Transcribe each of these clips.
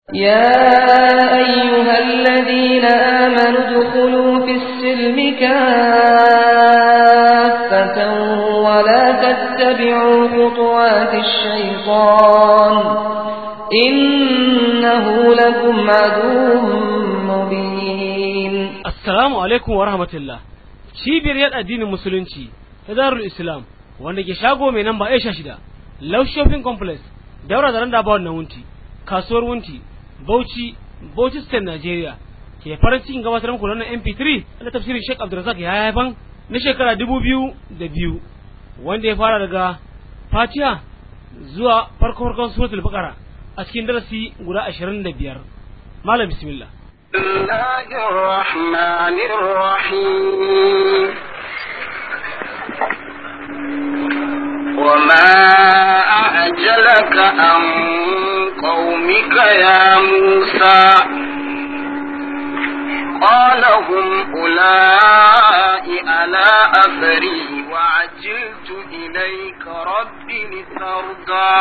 يا أيها الذين آمنوا ادخلوا في السلم كافة ولا تتبعوا خطوات الشيطان إنه لكم عدو مبين Assalamu alaikum wa rahmatullah. Cibiyar yada addinin musulunci ta Darul Islam wanda ke shago mai namba Aisha shida, Love Shopping Complex, daura da randa bawon na wunti, kasuwar wunti, Bauchi, Bauchi State Nigeria. Ke farin cikin gabatar muku wannan MP3 da tafsirin Sheikh Abdulrazak ya haifan na shekara dubu biyu da biyu wanda ya fara daga Fatiha zuwa farko farkon suratul Baqara a cikin darasi guda ashirin da biyar. Malam bismillah. بسم الله الرحمن الرحيم وما أعجلك عن قومك يا موسى قال هم أولئك على أثري وعجلت إليك رب لترضى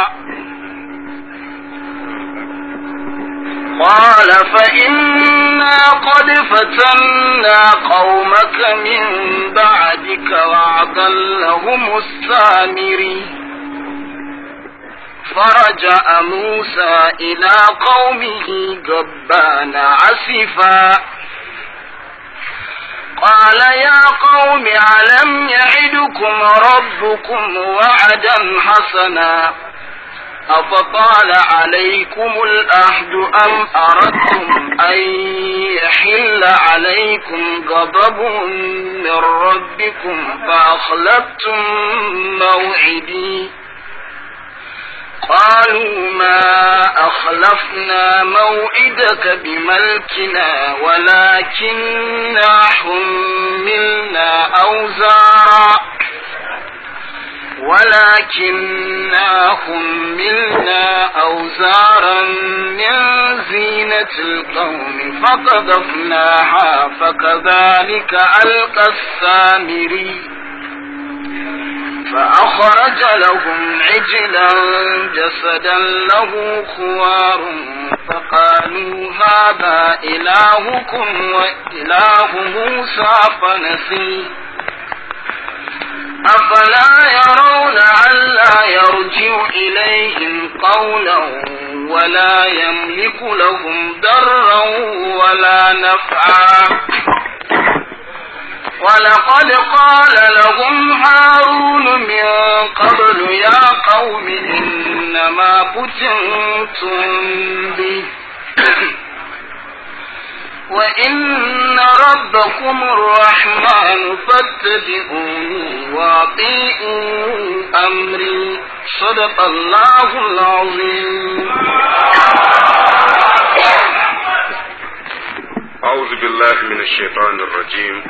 قال فإنا قد فتنا قومك من بعدك وأضلهم السامري فرجع موسى إلى قومه جبان عسفا قال يا قوم ألم يعدكم ربكم وعدا حسنا أفطال عليكم الأهد أم أردتم أن يحل عليكم غضب من ربكم فأخلفتم موعدي قالوا ما أخلفنا موعدك بملكنا ولكننا حملنا أوزارا ولكننا حملنا أوزارا من زينة القوم فقذفناها فكذلك ألقى السامري فأخرج لهم عجلا جسدا له خوار فقالوا هذا إلهكم وإله موسى فنسيه أفلا يرون ألا يرجع إليهم قولا ولا يملك لهم ضرا ولا نفعا ولقد قال لهم هارون من قبل يا قوم إنما فتنتم به وإن ربكم الرحمن فاتبعوني وأطيعوا أمري صدق الله العظيم أعوذ بالله من الشيطان الرجيم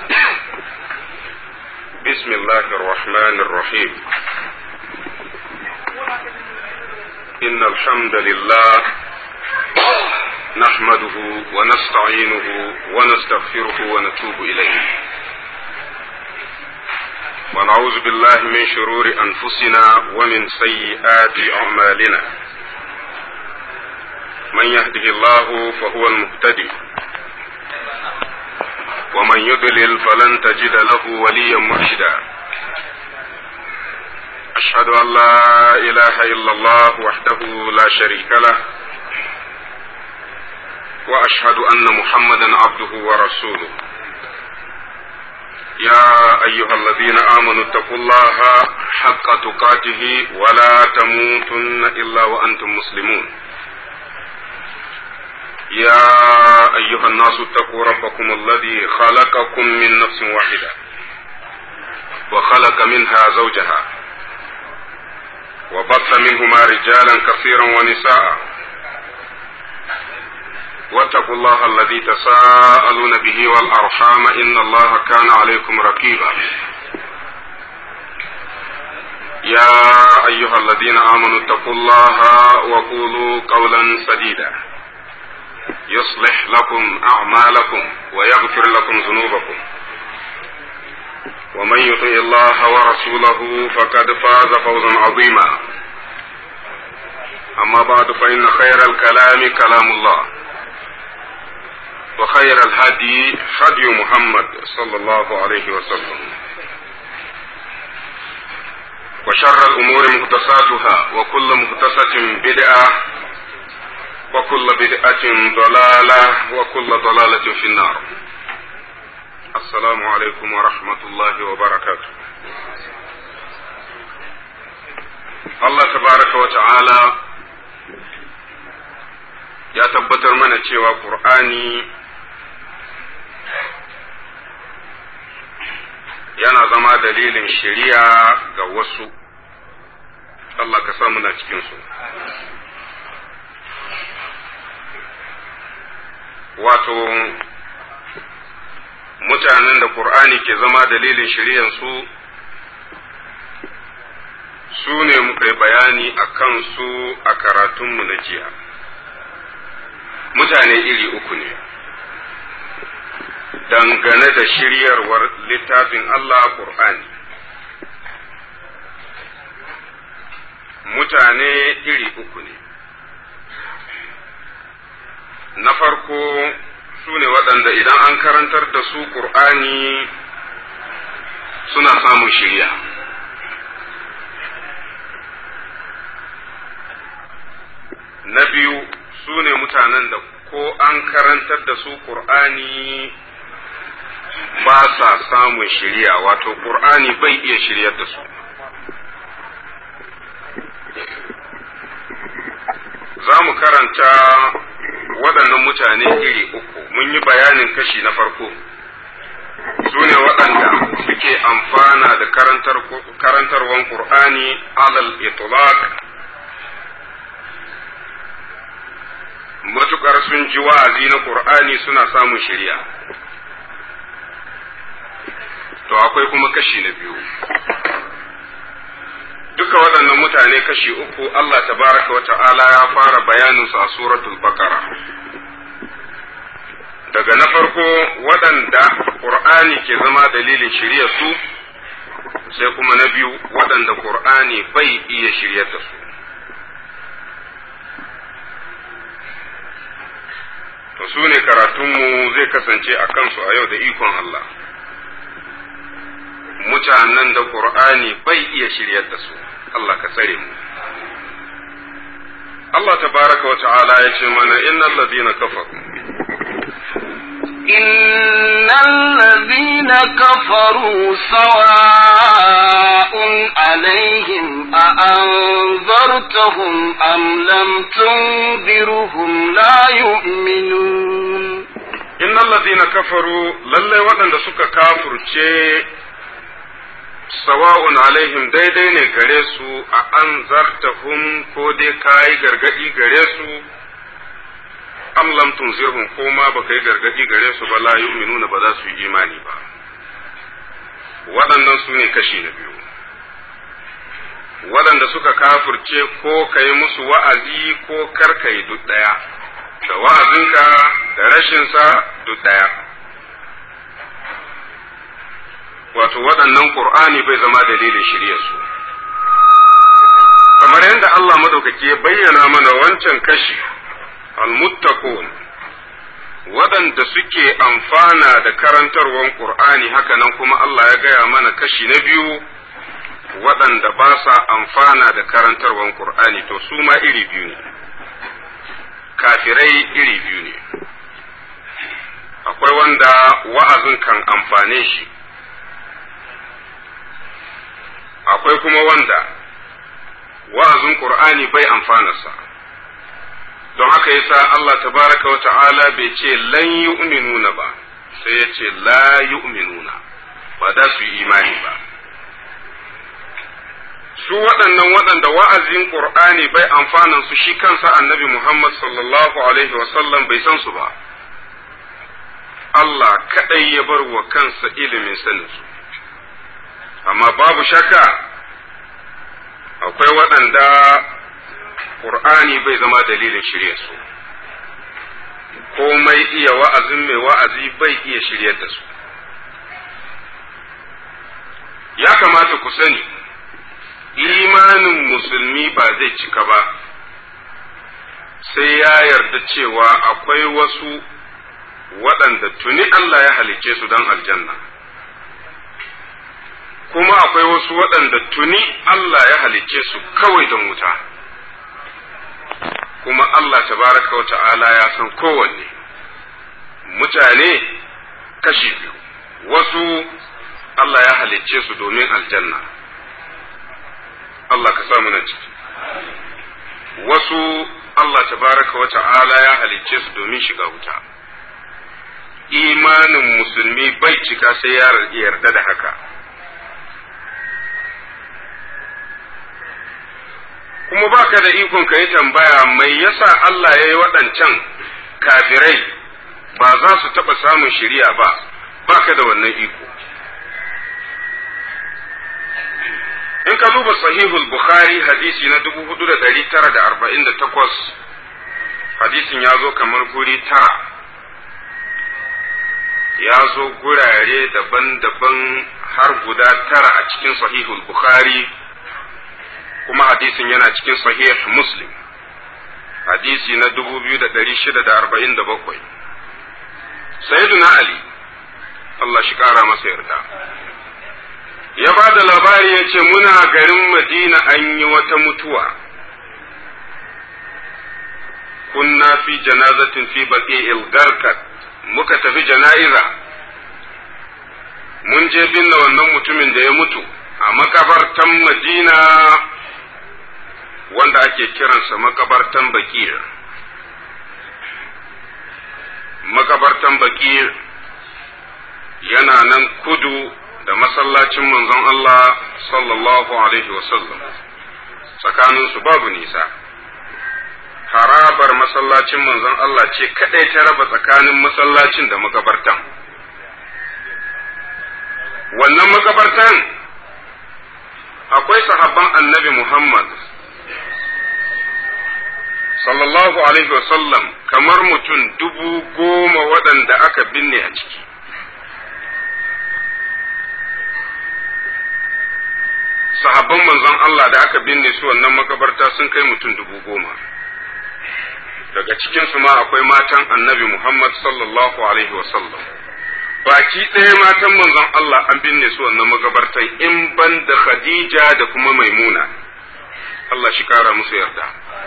بسم الله الرحمن الرحيم إن الحمد لله نحمده ونستعينه ونستغفره ونتوب إليه ونعوذ بالله من شرور أنفسنا ومن سيئات أعمالنا من يهده الله فهو المهتدي ومن يضلل فلن تجد له وليا مرشدا أشهد أن لا إله إلا الله وحده لا شريك له واشهد ان محمدا عبده ورسوله يا ايها الذين امنوا اتقوا الله حق تقاته ولا تموتن الا وانتم مسلمون يا ايها الناس اتقوا ربكم الذي خلقكم من نفس واحده وخلق منها زوجها وبث منهما رجالا كثيرا ونساء واتقوا الله الذي تساءلون به والأرحام إن الله كان عليكم رقيبا يا أيها الذين آمنوا اتقوا الله وقولوا قولا سديدا يصلح لكم أعمالكم ويغفر لكم ذنوبكم ومن يطع الله ورسوله فقد فاز فوزا عظيما أما بعد فإن خير الكلام كلام الله وخير الهدي هدي محمد صلى الله عليه وسلم وشر الأمور محدثاتها وكل محدثة بدعة وكل بدعة ضلالة وكل ضلالة في النار السلام عليكم ورحمة الله وبركاته Allah tabaraka wa ta'ala ya tabbatar mana cewa Ƙur'ani yana zama dalilin shari'a ga wasu Allah ka sa muna cikinsu wato mutanen da Ƙur'ani ke zama dalilin shari'ansu su ne muka yi bayani a kansu a karatunmu na jiya mutane iri uku ne dangane da shiryarwar littafin Allah Ƙur'ani mutane iri uku ne na farko su ne waɗanda idan an karantar da su ƙur'ani suna samun shirya na biyu su ne mutanen da ko an karantar da su ƙur'ani ba sa samun shirya wato ƙur'ani bai iya shiryar da su za mu karanta waɗannan mutane iri uku mun yi bayanin kashi na farko su ne waɗanda suke amfana da karantarwan ƙur'ani alal itlaq matuƙar sun ji wa'azi na ƙur'ani suna samun shirya to akwai kuma kashi na biyu duka waɗannan mutane kashi uku Allah tabaraka wa ta'ala ya fara bayaninsu a suratul baqara daga na farko waɗanda ƙur'ani ke zama dalilin shirya su sai kuma na biyu waɗanda ƙur'ani bai iya shiryar da su to su ne karatunmu zai kasance a kansu a yau da ikon Allah mutanen da ƙur'ani bai iya shiryar da su Allah ka tsare mu Allah tabaraka wa ta'ala ya ce mana innal ladina kafaru إن الذين كفروا سواء عليهم أأنذرتهم أم لم تنذرهم لا يؤمنون إن الذين كفروا للي ودن سكا كافر sawa'un alaihim daidai ne gare su a an zartahum ko dai kayi gargadi gare su am lam tunzirhum ko ma baka yi gargadi gare su ba la yu'minuna ba za su yi imani ba waɗannan su ne kashi na biyu waɗanda suka kafurce ko ka yi musu wa'azi ko kar ka yi duk ɗaya da wa'azinka da rashinsa duk ɗaya wato waɗannan ƙur'ani bai zama dalilin shiryarsu kamar yadda Allah madaukaki ya bayyana mana wancan kashi almuttaqun waɗanda suke amfana da karantarwar ƙur'ani hakanan kuma Allah ya gaya mana kashi na biyu waɗanda ba sa amfana da karantarwar ƙur'ani to su ma iri biyu ne kafirai iri biyu ne akwai wanda wa'azin kan amfane shi akwai kuma wanda wa'azin Qur'ani bai amfanarsa don haka yasa Allah tabaraka wa ta'ala bai ce lan yu'minuna ba sai ya ce la yu'minuna ba za su yi imani ba su waɗannan waɗanda wa'azin Qur'ani bai amfanan su shi kansa annabi Muhammad sallallahu alaihi wasallam bai san su ba Allah kaɗai ya bar wa kansa ilimin saninsu amma babu shakka akwai waɗanda ƙur'ani bai zama dalilin shirya su komai iya wa'azin mai wa'azi bai iya shiryar da su ya kamata ku sani imanin musulmi ba zai cika ba sai ya yarda cewa akwai wasu waɗanda tuni Allah ya halicce su don aljanna kuma akwai wasu waɗanda tuni Allah ya halicce su kawai don wuta kuma Allah tabaraka wa ta'ala ya san kowanne mutane kashi biyu wasu Allah ya halicce su domin aljanna Allah ka samu nan ciki wasu Allah tabaraka wa ta'ala ya halicce su domin shiga wuta imanin musulmi bai cika sai ya yarda da haka kuma baka da ikon ka yi tambaya mai yasa Allah ya yi waɗancan kafirai ba za su taɓa samun shiriya ba baka da wannan iko in ka duba sahihul bukhari hadisi na dubu hudu da dari tara da arba'in da takwas hadisin ya zo kamar guri tara ya zo gurare daban-daban har guda tara a cikin sahihul bukhari kuma hadisin yana cikin sahih muslim hadisi na dubu biyu da dari shida da arba'in da bakwai sayyiduna ali Allah shi kara masa yarda ya ba da labari ya ce muna garin madina an yi wata mutuwa kunna fi janazatin fi baqi garkat muka tafi jana'iza mun je binne wannan mutumin da ya mutu a makabartan madina wanda ake kiransa makabartan bakir makabartan bakir yana nan kudu da masallacin manzon Allah sallallahu alaihi wasallam tsakaninsu babu nisa harabar masallacin manzon Allah ce kadai ta raba tsakanin masallacin da makabartan wannan makabartan akwai sahabban annabi Muhammad sallallahu alaihi wasallam kamar mutum dubu goma waɗanda aka binne a ciki sahabban manzon Allah da aka binne su wannan makabarta sun kai mutum dubu goma daga cikinsu ma akwai matan annabi Muhammad sallallahu alaihi wasallam baki ɗaya matan manzon Allah an binne su wannan makabartan in ban da Khadija da kuma Maimuna Allah shi kara musu yarda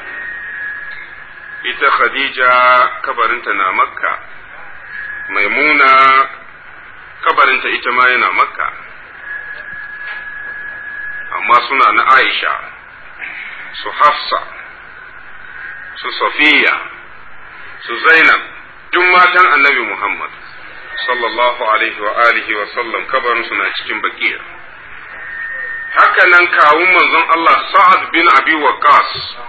ita Khadija kabarinta na Makka Maimuna kabarinta ita ma yana Makka amma suna na Aisha su Hafsa su Safiya su Zainab duk matan annabi Muhammad sallallahu alaihi wa alihi wa sallam kabarin suna cikin bakiya haka nan kawun manzon Allah Sa'ad bin Abi Waqqas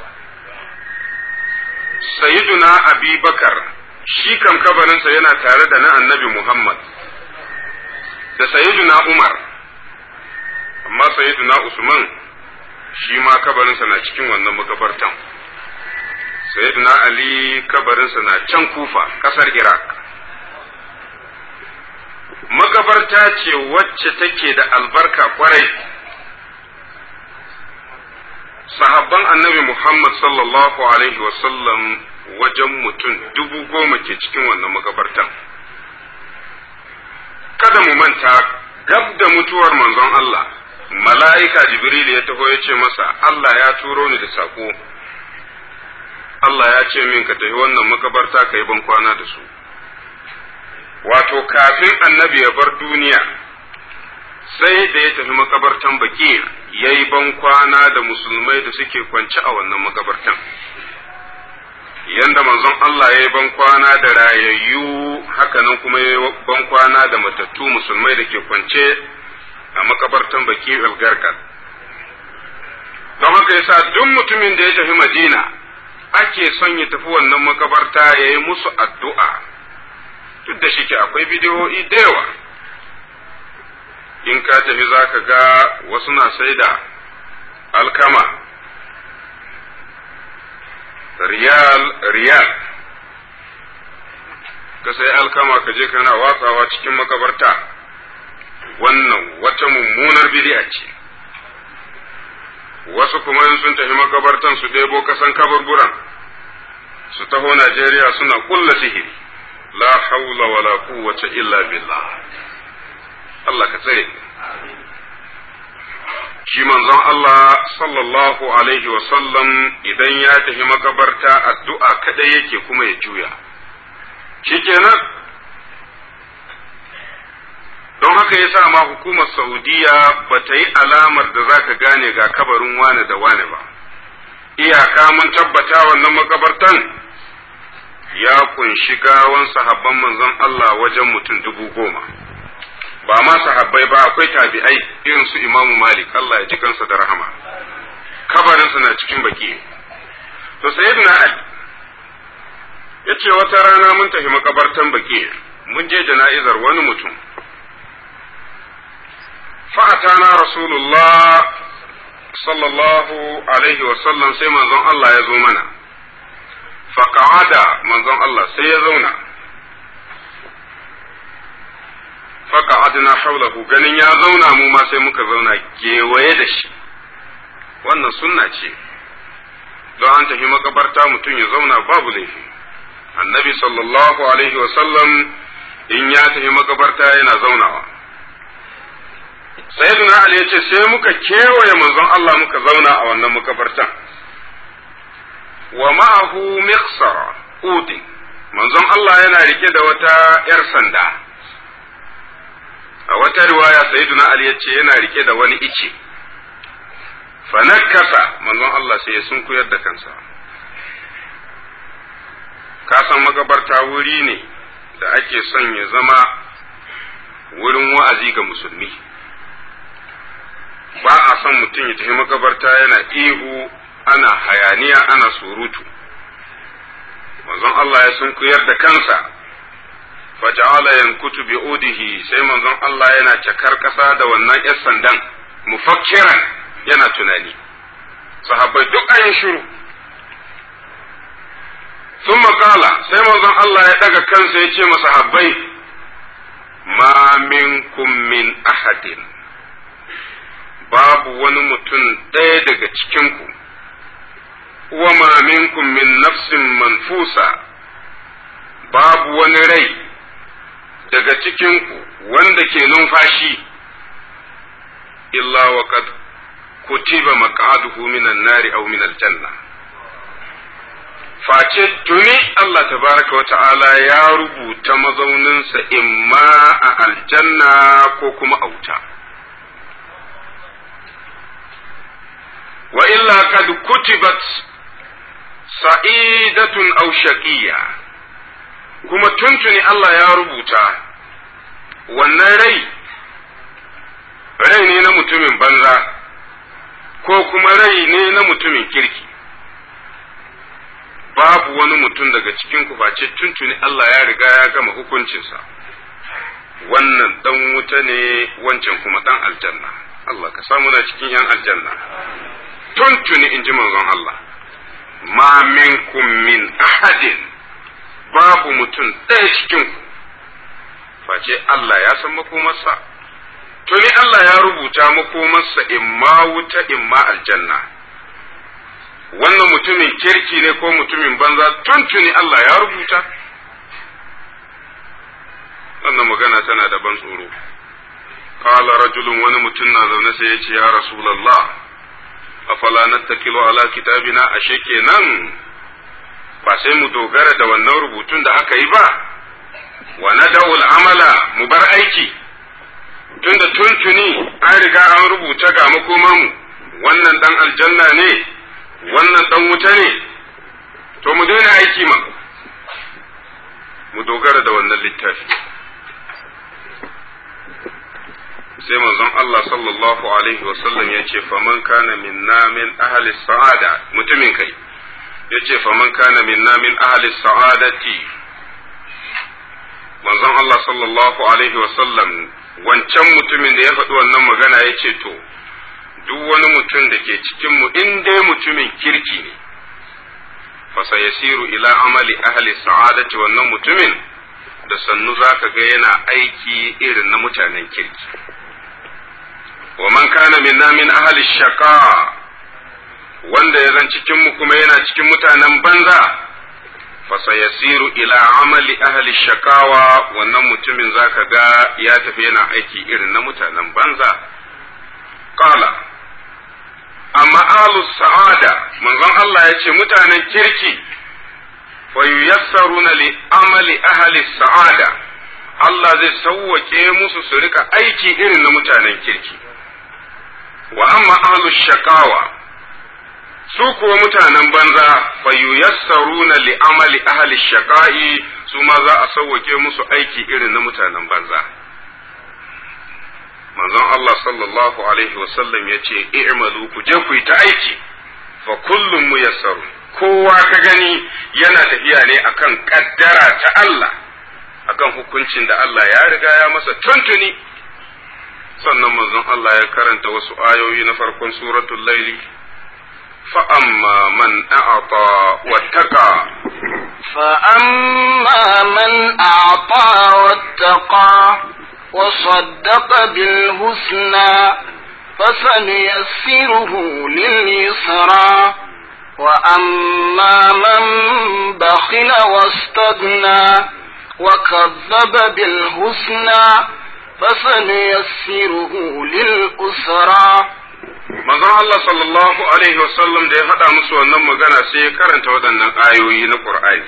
Sayyiduna Abi Bakar shi kam kabarinsa yana tare da na annabi Muhammad da Sayyiduna Umar amma Sayyiduna Usman shi ma kabarinsa na cikin wannan makabartan Sayyiduna Ali kabarinsa na can Kufa kasar Iraq makabarta ce wacce take da albarka kwarai sahabban annabi Muhammad sallallahu alaihi wasallam wajen mutum dubu goma ke cikin wannan makabartan kada mu manta gab da mutuwar manzon Allah mala'ika Jibril ya taho ya ce masa Allah ya turo ni da sako Allah ya ce min ka tafi wannan makabarta ka yi ban kwana da su wato kafin annabi ya bar duniya sai da ya tafi makabartan baki ya yi ban kwana da musulmai da suke kwance a wannan makabartan yanda manzon Allah ya yi ban kwana da rayayyu hakanan kuma ya yi ban kwana da matattu musulmai da ke kwance a makabartan baki algarkar don haka yasa duk mutumin da ya tafi madina ake son ya tafi wannan makabarta ya yi musu addu'a duk da shi ke akwai bidiyoyi da yawa in ka tafi za ka ga wasu na sai da alkama riyal riyal ka sai alkama ka je kana watsawa cikin makabarta wannan wata mummunar bidi'a ce wasu kuma in sun tafi makabartan su ɗebo kasan kaburburan su taho Najeriya suna kulla sihiri la haula wala quwwata illa billah Allah ka tsare shi manzon Allah sallallahu alaihi wa sallam idan ya tafi makabarta addu'a kadai yake kuma ya juya shikenan don haka yasa ma hukumar Saudiya ba ta yi alamar da za ka gane ga kabarin wane da wane ba iyaka mun tabbata wannan makabartan ya kunshi gawan sahabban manzon Allah wajen mutum dubu goma ba ma sahabbai ba akwai tabi'ai irin su imamu malik Allah ya ji kansa da rahama kabarinsa na cikin baki to sayyidina ali ya ce wata rana mun tafi makabartan baki mun je jana'izar wani mutum fa'atana rasulullah sallallahu alaihi wasallam sai manzon Allah ya zo mana faƙa'ada manzon Allah sai ya zauna faƙa'adna haulahu ganin ya zauna mu ma sai muka zauna kewaye da shi wannan sunna ce don an tafi makabarta mutum ya zauna babu laifi annabi sallallahu alaihi wasallam in ya tafi makabarta yana zaunawa sayyidina ali ya ce sai muka kewaye manzon Allah muka zauna a wannan makabartan wa ma'ahu miqsara udin manzon Allah yana rike da wata yar sanda a wata riwaya sayyidina ali ya ce yana rike da wani ice fanakasa manzon Allah sai ya sunkuyar da kansa ka san makabarta wuri ne da ake son ya zama wurin wa'azi ga musulmi ba a son mutum ya tafi makabarta yana ihu ana hayaniya ana surutu manzon Allah ya sunkuyar da kansa faja'ala yankutu bi udihi sai manzon Allah yana cakar ƙasa da wannan yar sandan mufakkiran yana tunani sahabbai duk an shiru sun makala sai manzon Allah ya daga kansa ya ce masahabbai ma minkum min ahadin babu wani mutum ɗaya daga cikinku wa ma minkum min nafsin manfusa babu wani rai daga cikinku wanda ke numfashi illa wa qad kutiba maq'aduhu minan nari aw min aljanna face tuni Allah tabaraka wa ta'ala ya rubuta mazauninsa imma a aljanna ko kuma a wuta wa illa kad kutibat sa'idatun aw shaqiyya kuma tuntuni Allah ya rubuta wannan rai rai ne na mutumin banza ko kuma rai ne na mutumin kirki babu wani mutum daga cikin ku face tuntuni Allah ya riga ya gama hukuncinsa wannan dan wuta ne wancan kuma dan aljanna Allah ka samu na cikin yan aljanna tuntuni in ji manzon Allah ma minkum min ahadin babu mutum ɗaya cikin ku face Allah ya san makomarsa tuni Allah ya rubuta makomarsa imma wuta imma aljanna wannan mutumin kirki ne ko mutumin banza tuntuni Allah ya rubuta wannan magana tana da ban tsoro qala rajulun wani mutum na zaune sai ya ce ya rasulullah afala nattakilu ala kitabina ashe kenan ba sai mu dogara da wannan rubutun da aka yi ba wa nada'ul amala mu bar aiki tunda tuntuni an riga an rubuta ga makomanmu wannan dan aljanna ne wannan dan wuta ne to mu daina aiki ma mu dogara da wannan littafi sai manzon Allah sallallahu alaihi wasallam ya ce faman kana minna min ahli sa'ada mutumin kai ya ce faman kana minna min ahli sa'adati manzon Allah sallallahu alaihi wasallam wancan mutumin da ya faɗi wannan magana ya ce to duk wani mutum da ke cikinmu in dai mutumin kirki ne fasa yasiru ila amali ahli sa'adati wannan mutumin da sannu za ka ga yana aiki irin na mutanen kirki wa man kana minna min ahli shaqa wanda ya zan cikinmu kuma yana cikin mutanen banza fasayasiru ila amali ahli shakawa wannan mutumin zaka ga ya tafi yana aiki irin na mutanen banza qala amma ahlus sa'ada manzon Allah ya ce mutanen kirki fa yuyassaruna li amali ahli sa'ada Allah zai sauwake musu su rika aiki irin na mutanen kirki wa amma ahlus shakawa su kuwa mutanen banza fa yuyassaruna li amali ahli shaqa'i su ma za a sauwake musu aiki irin na mutanen banza manzon Allah sallallahu alaihi wasallam ya ce i'malu ku je ku yi ta aiki fa kullum muyassaru kowa ka gani yana tafiya ne akan kaddara ta Allah akan hukuncin da Allah ya riga ya masa tuntuni sannan manzon Allah ya karanta wasu ayoyi na farkon suratul laili فأما من أعطى واتقى فأما من أعطى واتقى وصدق بالحسنى فسنيسره لليسرى وأما من بخل واستغنى وكذب بالحسنى فسنيسره للأسرى manzon Allah sallallahu alaihi wasallam da ya faɗa musu wannan magana sai ya karanta waɗannan ayoyi na Qur'ani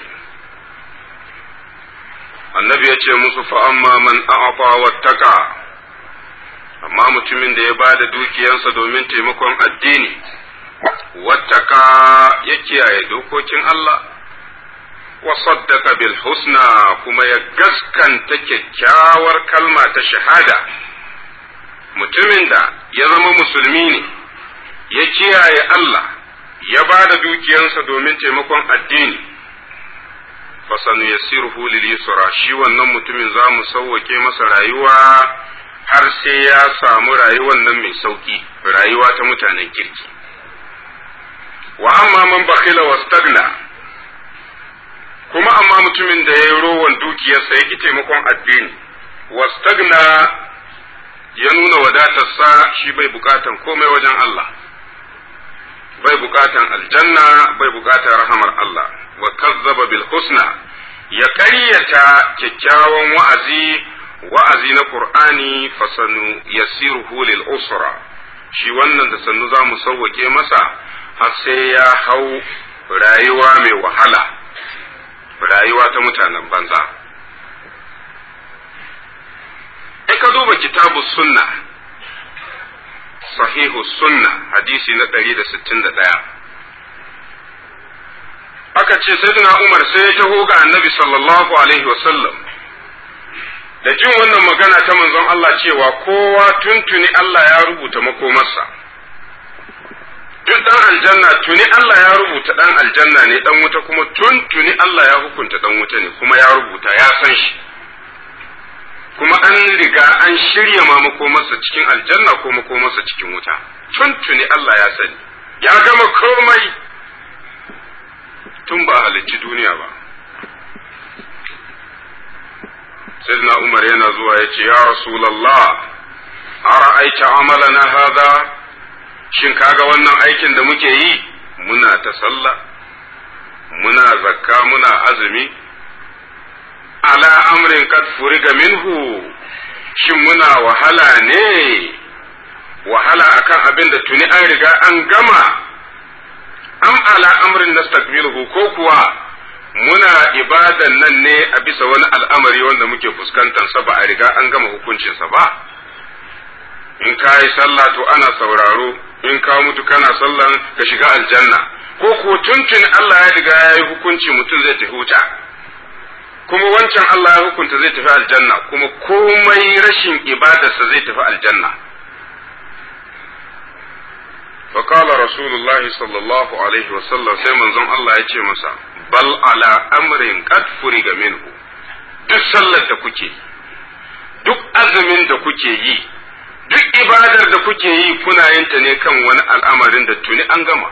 annabi ya ce musu fa amma man a'ata wattaka amma mutumin da ya ba da dukiyansa domin taimakon addini wattaka ya kiyaye dokokin Allah wa saddaqa bil husna kuma ya gaskanta kyakkyawar kalma ta shahada mutumin da ya zama musulmi ne ya kiyaye Allah ya ba da dukiyansa domin taimakon addini fasanu ya sirhu lil yusra shi wannan mutumin za mu sauwake masa rayuwa har sai ya samu rayuwar nan mai sauki rayuwa ta mutanen kirki wa amma man bakhila wastagna kuma amma mutumin da ya yi rowan dukiyarsa ya ki taimakon addini wastagna ya nuna wadatarsa shi bai bukatan komai wajen Allah bai bukatan aljanna bai bukatan rahamar Allah wa kazzaba bil husna ya ƙaryata kyakkyawan wa'azi wa'azi na Qur'ani fasanu yasiruhu lil usra shi wannan da sannu za mu sauwake masa har sai ya hau rayuwa mai wahala rayuwa ta mutanen banza in ka duba kitabu sunna sahihu sunna hadisi na ɗari da sittin da ɗaya aka ce sayyidina umar sai ya taho ga annabi sallallahu alaihi wasallam da jin wannan magana ta manzon Allah cewa kowa tuntuni Allah ya rubuta makomarsa duk dan aljanna tuni Allah ya rubuta dan aljanna ne dan wuta kuma tuntuni Allah ya hukunta dan wuta ne kuma ya rubuta ya san shi kuma an riga an shirya ma makomarsa cikin aljanna ko makomarsa cikin wuta tuntuni Allah ya sani ya gama komai tun ba halicci duniya ba sayyidina Umar yana zuwa ya ce ya Rasulallah ara'aita amalana hada shin kaga wannan aikin da muke yi muna ta sallah muna zakka muna azumi ala amrin kad furiga minhu shin muna wahala ne wahala akan abin da tuni an riga an gama am ala amrin nastakmiluhu ko kuwa muna ibadan nan ne a bisa wani al'amari wanda muke fuskantar sa ba a riga an gama hukuncinsa ba in ka yi sallah to ana sauraro in ka mutu kana sallan ka shiga aljanna ko ko tuntun Allah ya riga ya yi hukunci mutum zai tafi wuta kuma wancan Allah ya hukunta zai tafi aljanna kuma komai rashin ibadarsa zai tafi aljanna فقال رسول الله صلى الله عليه وسلم sai manzon Allah ya ce masa bal ala amrin qad furiga minhu duk sallar da kuke duk azumin da kuke yi duk ibadar da kuke yi kuna yin ta ne kan wani al'amarin da tuni an gama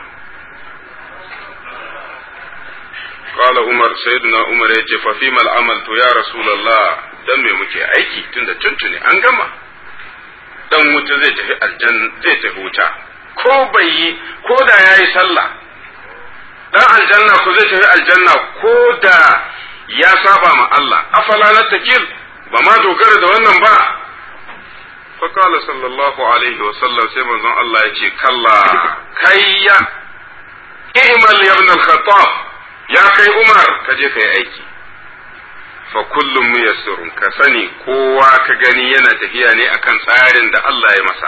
قال عمر سيدنا عمر yace fa fi mal amal to ya rasulullah dan me muke aiki tunda tuntuni an gama dan wuta zai tafi aljanna zai tafi wuta ko bai yi ko da yayi sallah dan aljanna ko zai tafi aljanna ko da ya saba ma Allah afala na takil ba ma dogara da wannan ba fa qala sallallahu alaihi wa sallam sai manzon Allah ya ce kalla kayya i'mal ya ibn al-khattab ya kai Umar ka je kai aiki fa kullum muyassirun ka sani kowa ka gani yana tafiya ne akan tsarin da Allah ya masa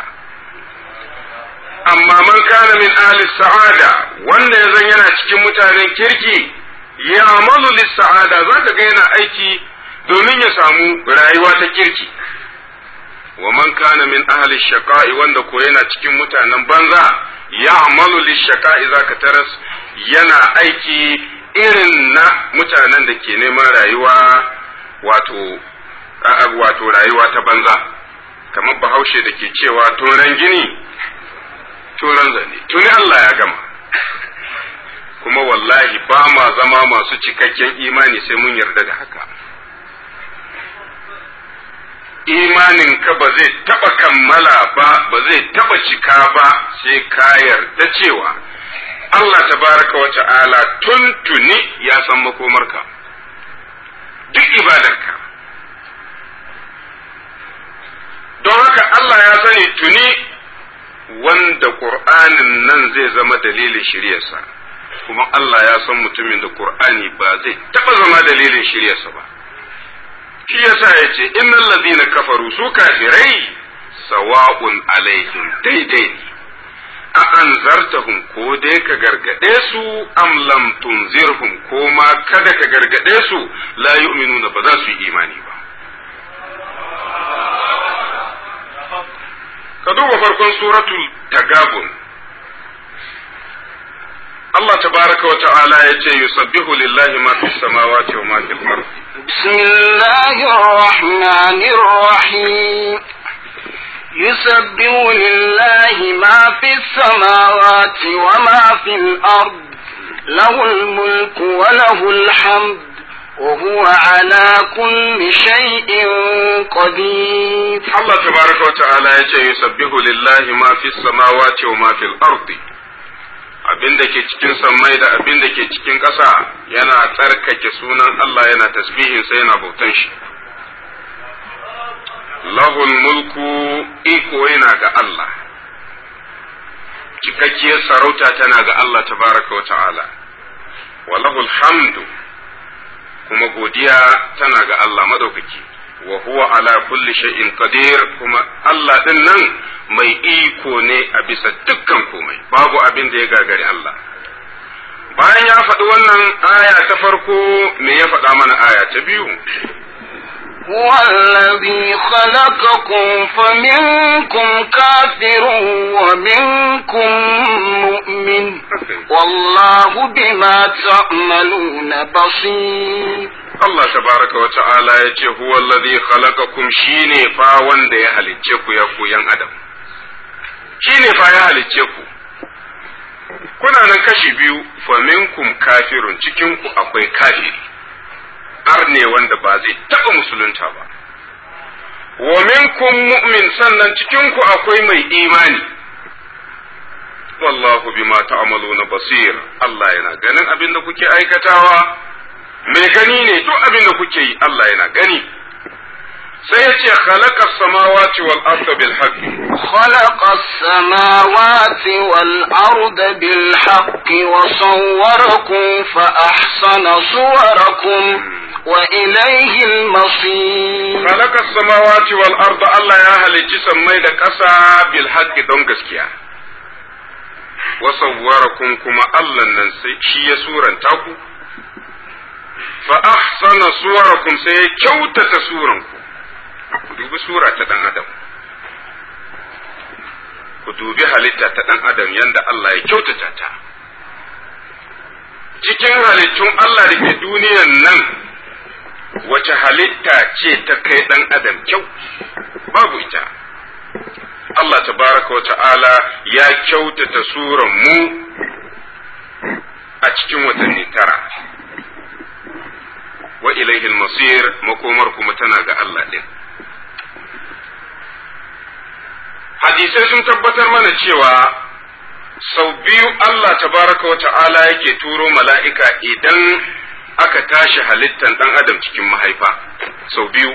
amma man kana min ahli sa'ada wanda ya zan yana cikin mutanen kirki ya amalu lis sa'ada zaka ga yana aiki domin ya samu rayuwa ta kirki wa man kana min ahli shaqa'i wanda ko yana cikin mutanen banza ya amalu lis shaqa'i zaka taras yana aiki irin na mutanen da ke neman rayuwa wato wato rayuwa ta banza kamar bahaushe da ke cewa turan gini turan zane tuni Allah ya gama kuma wallahi ba ma zama masu cikakken imani sai mun yarda da haka imanin ka ba zai taba kammala ba ba zai taba cika ba sai ka yarda cewa Allah tabaraka wa ta'ala tuntuni ya san makomarka duk ibadarka don haka Allah ya sani tuni wanda Qur'anin nan zai zama dalilin shiryarsa kuma Allah ya san mutumin da Qur'ani ba zai taba zama dalilin shiryarsa ba shi yasa ya ce innal ladina kafaru su kafirai sawa'un alaihim daidai ne a anzartahum ko dai ka gargade su am lam tunzirhum ko ma kada ka gargade su la yu'minuna ba za su yi imani ba ka duba farkon suratul tagabun Allah tabaraka wa ta'ala ya ce yusabbihu lillahi ma fis samawati wa ma fil ardi bismillahir rahmanir rahim يسبح لله ما في السماوات وما في الأرض له الملك وله الحمد وهو على كل شيء قدير الله تبارك وتعالى يسبح لله ما في السماوات وما في الأرض abin da ke cikin sammai da abin da ke cikin ƙasa yana tsarkake sunan Allah yana tasbihin sai yana bautan shi lahul mulku iko yana ga Allah cikakkiyar sarauta tana ga Allah tabaraka wa ta'ala wa lahul hamdu kuma godiya tana ga Allah madaukaki wa huwa ala kulli shay'in qadir kuma Allah din nan mai iko ne a bisa dukkan komai babu abin da ya gagari Allah bayan ya faɗi wannan aya ta farko me ya faɗa mana aya ta biyu هو الذي خلقكم فمنكم كافر ومنكم مؤمن والله بما تعملون بصير Allah tabaraka wa ta'ala ya ce huwa alladhi khalaqakum shine fa wanda ya halicce ku ya ku yan adam shine fa ya halicce ku kuna nan kashi biyu fa minkum kafirun cikin ku akwai kafiri arne wanda ba zai taɓa musulunta ba wa minkum mu'min sannan cikin ku akwai mai imani wallahu bima ta'maluna basir Allah yana ganin abin da kuke aikatawa mai gani ne duk abin da kuke yi Allah yana gani sai ya ce khalaqa samawati wal arda bil haqq خلق السماوات والأرض بالحق وصوركم فأحسن صوركم وإليه المصير khalaqa samawati wal arda Allah ya halicci sammai da ƙasa bil haqq don gaskiya wa sawwarakum kuma Allah nan sai shi ya suranta ku fa ahsana suwarakum sai ya kyautata suranku ku dubi sura ta dan adam ku dubi halitta ta dan adam yanda Allah ya kyautata ta cikin halittun Allah da ke duniyan nan wace halitta ce ta kai dan adam kyau babu ita Allah tabaraka wa ta'ala ya kyautata suran mu a cikin watanni tara wa ilaihi masir makomar kuma tana ga Allah din hadisai sun tabbatar mana cewa sau biyu Allah tabaraka wa ta'ala yake turo mala'ika idan aka tashi halittan ɗan adam cikin mahaifa sau biyu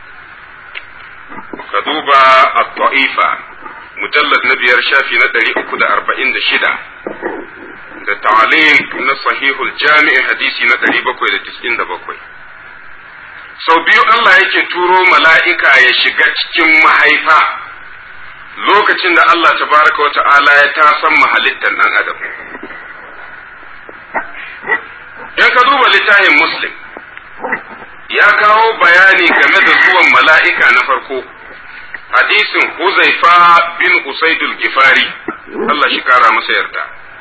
ka duba at-ta'ifa mujallad na biyar shafi na ɗari uku da arba'in da shida da ta'aliq na sahihul jami'i hadisi na ɗari bakwai da tis'in da bakwai sau biyu Allah yake turo mala'ika ya shiga cikin mahaifa lokacin da Allah tabaraka wa ta'ala ya tasan mahalittar ɗan adam in ka duba littafin muslim ya kawo bayani game da zuwan mala'ika na farko hadisin huzaifa bin usaidul gifari Allah shi kara masa yarda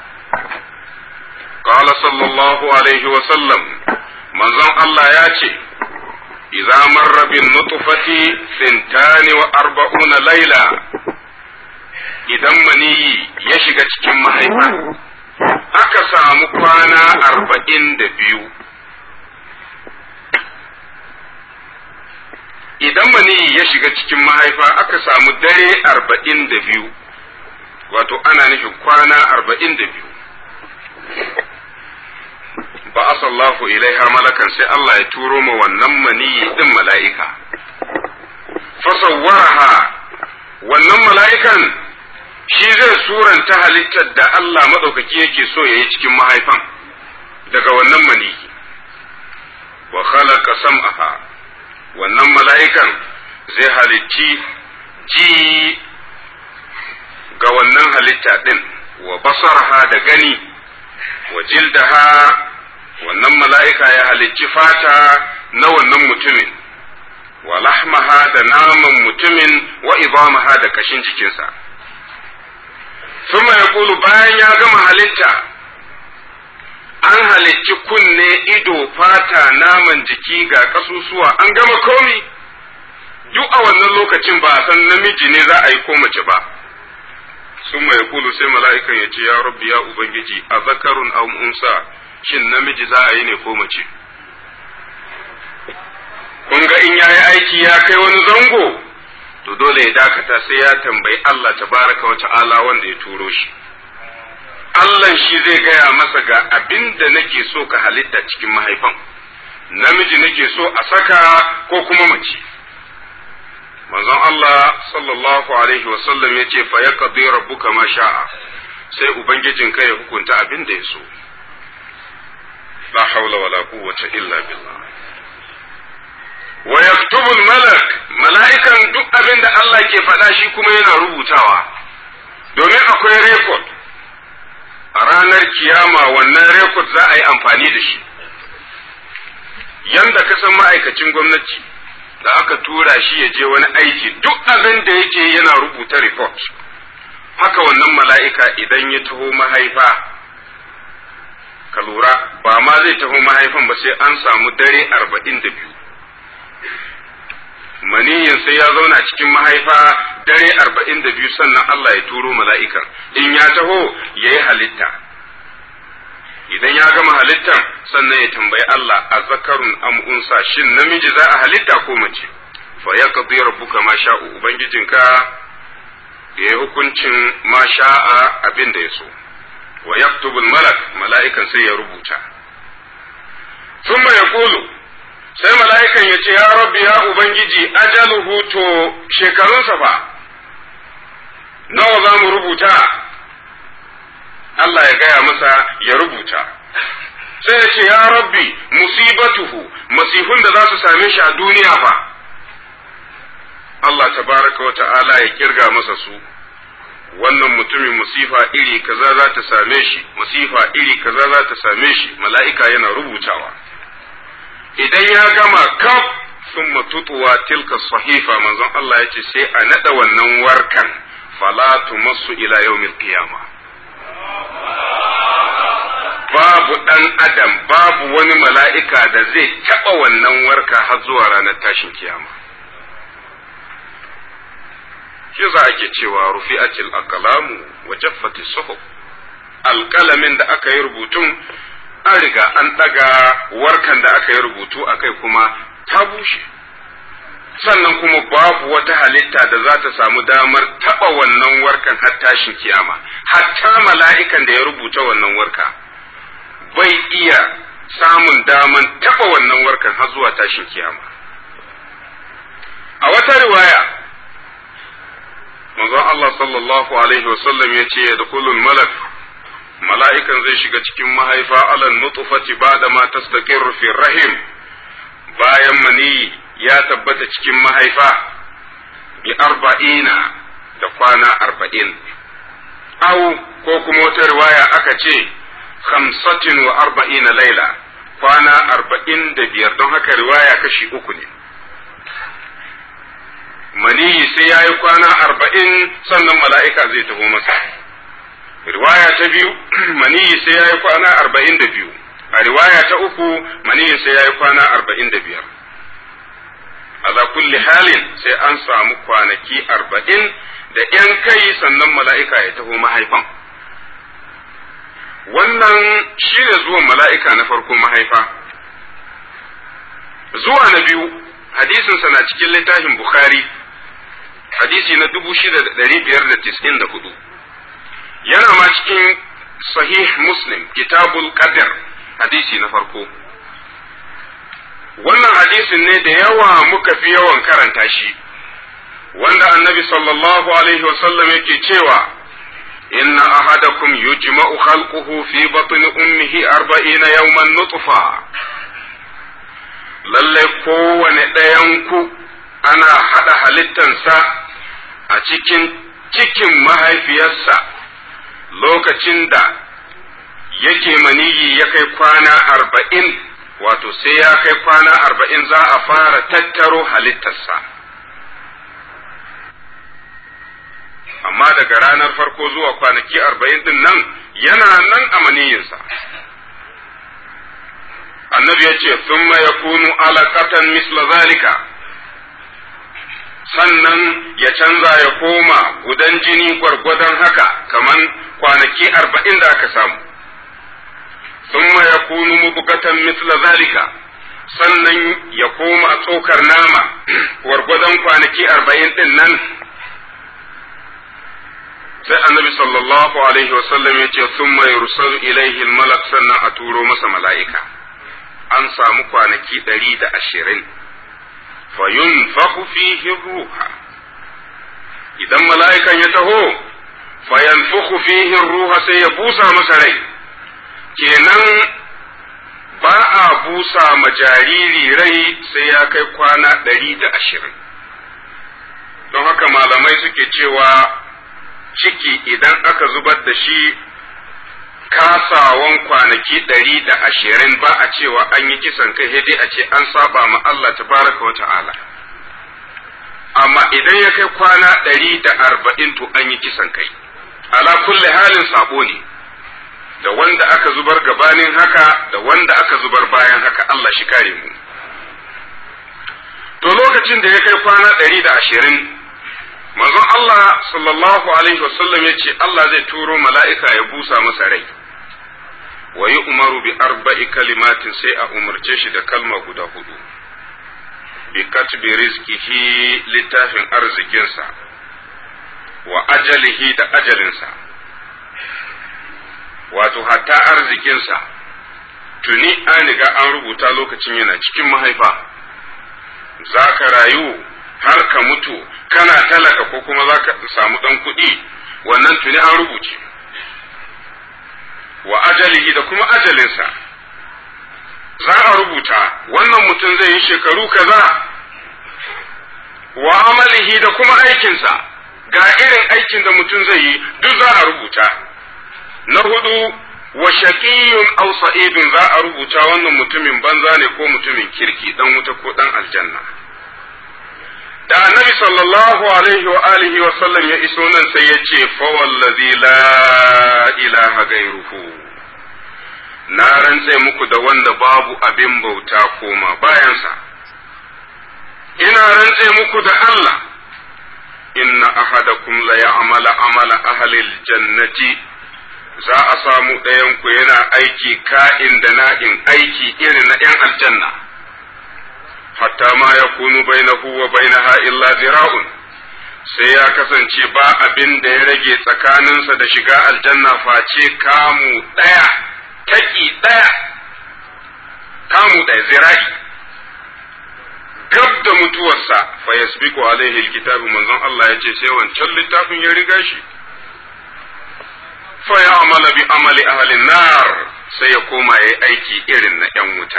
قال صلى الله عليه وسلم من زن الله ياتي إذا مر بالنطفة ثنتان وأربعون ليلة idan maniyi ya shiga cikin mahaifa aka samu kwana arba'in da biyu idan maniyi ya shiga cikin mahaifa aka samu dare arba'in da biyu wato ana nufin kwana arba'in da biyu ba asallahu ilaiha malakan sai Allah ya turo ma wannan maniyi din mala'ika fasawwaraha wannan mala'ikan shi zai suranta halittar da Allah maɗaukaki yake so ya yi cikin mahaifan daga wannan maniyi wa khalaqa sam'aha wannan mala'ikan zai halicci ji ga wannan halitta ɗin wa basarha da gani wa jildaha wannan mala'ika ya halicci fata na wannan mutumin wa lahmaha da naman mutumin wa idamaha da kashin jikinsa suma ya bayan ya gama halitta an halicci kunne ido fata naman jiki ga kasusuwa an gama komi duk a wannan lokacin ba a san namiji ne za a yi ko mace ba suma ya sai mala'ikan ya ce ya rabbi ya ubangiji a zakarun aw unsa shin namiji za a yi ne ko mace kun ga in yayi aiki ya kai wani zango to dole ya dakata sai ya tambayi Allah tabaraka wa ta'ala wanda ya turo shi Allah shi zai gaya masa ga abin da nake so ka halitta cikin mahaifan namiji nake so a saka ko kuma mace manzon Allah sallallahu alaihi wa sallam ya ce fa yaqdi rabbuka ma sha'a sai ubangijinka ya hukunta abin da ya so la haula wala quwwata illa billah wa yaktubu malak mala'ikan duk abin da Allah ke faɗa shi kuma yana rubutawa domin akwai rekod a ranar kiyama wannan rekod za a yi amfani da shi yanda ka san ma'aikacin gwamnati da aka tura shi ya je wani aiki duk abin da yake yana rubuta report haka wannan mala'ika idan ya taho mahaifa ka lura ba ma zai taho mahaifan ba sai an samu dare arba'in da biyu maniyin sai ya zauna cikin mahaifa dare arba'in da biyu sannan Allah ya turo mala'ikan in ya taho ya yi halitta idan ya gama halittan sannan ya tambayi Allah a zakarun amunsa shin namiji za a halitta ko mace fa ya qadi rabbuka ma sha'u ubangijinka ya yi hukuncin ma sha'a abin da ya so wa yaktubu malak mala'ikan sai ya rubuta thumma yaqulu sai mala'ikan ya ce, Ya rabbi ya Ubangiji, ajaluhu to shekarunsa fa, nawa za mu rubuta? Allah ya gaya masa ya rubuta. Sai ya ce, Ya rabbi, musibatuhu, masifun da za su same shi a duniya fa. Allah tabaraka wa ta'ala ya kirga masa su. wannan mutumin musifa iri kaza za ta same shi, musifa iri kaza za ta same shi, mala'ika yana rubutawa. idan ya gama kaf sun matutuwa tilka sahifa manzon Allah ya ce sai a naɗa wannan warkan falatu masu ila yawmil qiyama babu ɗan adam babu wani mala'ika da zai taɓa wannan warka har zuwa ranar tashin kiyama shi za ake cewa rufi'atil aqlamu wa jaffati suhuf alƙalamin da aka yi rubutun an riga an ɗaga warkan da aka yi rubutu a kai kuma ta bushe sannan kuma babu wata halitta da za ta samu damar taɓa wannan warkan har tashin kiyama hatta mala'ikan da ya rubuta wannan warka bai iya samun daman taba wannan warkan har zuwa tashin kiyama a wata riwaya manzon Allah sallallahu alaihi wasallam ya ce da kullun malak mala'ikan zai shiga cikin mahaifa alan nutfati ba'da ma tastaqirru fi rahim bayan mani ya tabbata cikin mahaifa bi arba'ina da kwana arba'in au ko kuma wata riwaya aka ce khamsatin wa arba'ina laila kwana arba'in da biyar don haka riwaya kashi uku ne maniyi sai ya yi kwana arba'in sannan mala'ika zai taho masa riwaya ta biyu maniyi sai ya yi kwana arba'in da biyu a riwaya ta uku maniyi sai ya yi kwana arba'in da biyar ala kulli halin sai an samu kwanaki arba'in da ‘yan kai sannan mala'ika ya taho mahaifan wannan shi ne zuwan mala'ika na farko mahaifa zuwa na biyu hadisinsa na cikin littafin bukhari hadisi na dubu shida da ɗari biyar da tis'in da hudu yana ma cikin sahih muslim kitabul qadr hadisi na farko wannan hadisin ne da yawa muka fi yawan karanta shi wanda annabi sallallahu alaihi wasallam yake cewa inna ahadakum yujma'u khalquhu fi batni ummihi arba'ina yawman nutfa lalle kowane ɗayan ku ana haɗa halittansa a cikin cikin mahaifiyarsa lokacin da yake maniyi ya kai kwana arba'in wato sai ya kai kwana arba'in za a fara tattaro halittarsa amma daga ranar farko zuwa kwanaki arba'in din nan yana nan a maniyinsa annabi ya ce thumma yakunu alaqatan misla zalika sannan ya canza ya koma gudan jini gwargwadon haka kaman kwanaki arba'in da aka samu thumma yakunu mubqatan misla zalika sannan ya koma tsokar nama gwargwadon kwanaki arba'in din nan sai annabi sallallahu alaihi wasallam ya ce thumma yursalu ilaihi malak sannan a turo masa mala'ika an samu kwanaki ɗari da ashirin fayunfahu fihi ruha idan mala'ikan ya taho fayanfuhu fihi ruha sai ya busa masa rai kenan ba a busa ma jariri rai sai ya kai kwana ɗari da ashirin don haka malamai suke cewa ciki idan aka zubar da shi kasawan kwanaki ɗari da ashirin ba a cewa an yi kisan kai sai dai a ce an saba ma Allah tabaraka wa ta'ala amma idan ya kai kwana ɗari da arba'in to an yi kisan kai ala kulli halin sabo ne da wanda aka zubar gabanin haka da wanda aka zubar bayan haka Allah shi kare mu to lokacin da ya kai kwana ɗari da ashirin manzon Allah sallallahu alaihi wasallam ya ce Allah zai turo mala'ika ya busa masa rai wa yi umaru bi arba'i kalimatin sai a umarce shi da kalma guda hudu bi katbi rizkihi littafin arzikinsa wa ajalihi da ajalinsa wato hatta arzikinsa tuni an riga an rubuta lokacin yana cikin mahaifa za ka rayu har ka mutu kana talaka ko kuma za ka samu ɗan kuɗi wannan tuni an rubuce wa ajalihi da kuma ajalinsa za a rubuta wannan mutum zai yi shekaru kaza wa amalihi da kuma aikinsa ga irin aikin da mutum zai yi duk za a rubuta na hudu wa shaqiyyun aw sa'idun za a rubuta wannan mutumin banza ne ko mutumin kirki dan wuta ko dan aljanna da annabi sallallahu alaihi wa alihi wa sallam ya iso nan sai ya ce fa wallazi la ilaha gairuhu na rantse muku da wanda babu abin bauta koma bayansa ina rantse muku da Allah inna ahadakum la ya'mala amala ahli jannati za a samu ɗayan ku yana aiki ka'in da na'in aiki irin na ‘yan aljanna hatta ma ya kunu bainahu wa bainaha illa zira'un sai ya kasance ba abin da ya rage tsakaninsa da shiga aljanna face kamu ɗaya taki ɗaya kamu ɗaya zira'i gab da mutuwarsa fa yasbiqu alaihi alkitabu manzon Allah ya ce sai wancan littafin ya riga shi fa ya amala bi amali ahli nar sai ya koma yayi aiki irin na yan wuta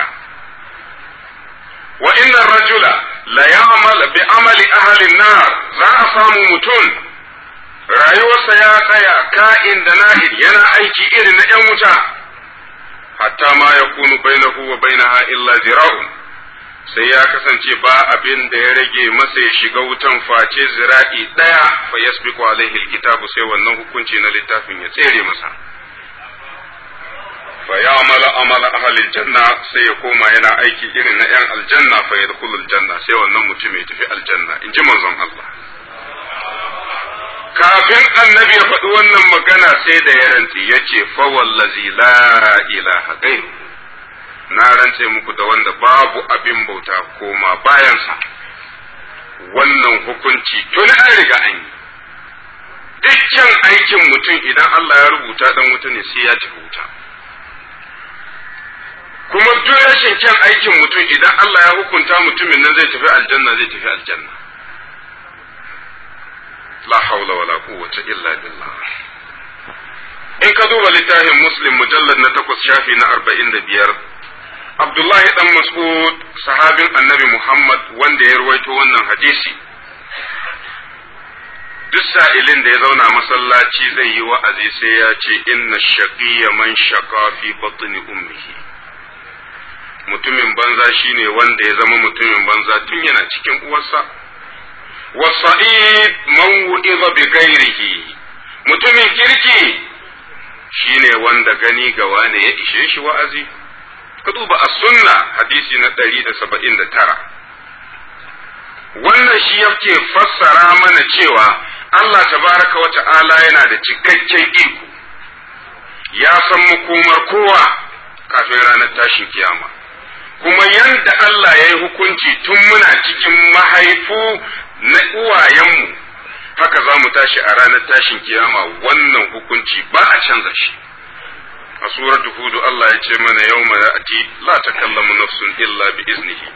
wa inna rajula la ya'mal bi amali ahli nar za a samu mutum rayuwarsa ya tsaya ka'in da na'in yana aiki irin na yan wuta hatta ma yakunu bainahu wa bainaha illa zira'un sai ya kasance ba abin da ya rage masa ya shiga wutan face zira'i ɗaya fa yasbiqu alaihi alkitabu sai wannan hukunci na littafin ya tsere masa fa ya'mala amala ahli aljanna sai ya koma yana aiki irin na yan aljanna fa yadkhulul janna sai wannan mutum ya tafi aljanna in ji manzon Allah kafin annabi ya faɗi wannan magana sai da ya rantsi yace fa wallazi la ilaha ghairu na rantse muku da wanda babu abin bauta koma bayansa wannan hukunci tuni an riga an yi dukkan aikin mutum idan Allah ya rubuta dan wuta ne sai ya tafi wuta kuma duk rashin kyan aikin mutum idan Allah ya hukunta mutumin nan zai tafi aljanna zai tafi aljanna la haula wala quwwata illa billah in ka duba littafin muslim mujallad na takwas shafi na arba'in da biyar Abdullahi dan Mas'ud sahabin annabi Muhammad wanda ya ruwaito wannan hadisi duk sa'ilin da ya zauna masallaci zai yi wa'azi sai ya ce inna shaqiyya man shaqa fi batni ummihi mutumin banza shine wanda ya zama mutumin banza tun yana cikin uwarsa wasa'id man wu'iza bi ghairihi mutumin kirki shine wanda gani ga wane ya ishe shi wa'azi ka duba a sunna hadisi na ɗari da saba'in da tara wannan shi yake fassara mana cewa Allah tabaraka wa ta'ala yana da cikakken iko ya san makomar kowa kafin ranar tashin kiyama kuma yanda Allah ya yi hukunci tun muna cikin mahaifu na uwayenmu haka za mu tashi a ranar tashin kiyama wannan hukunci ba a canza shi a suratu hudu Allah ya ce mana yau mai ati la takallamu nafsun illa bi iznihi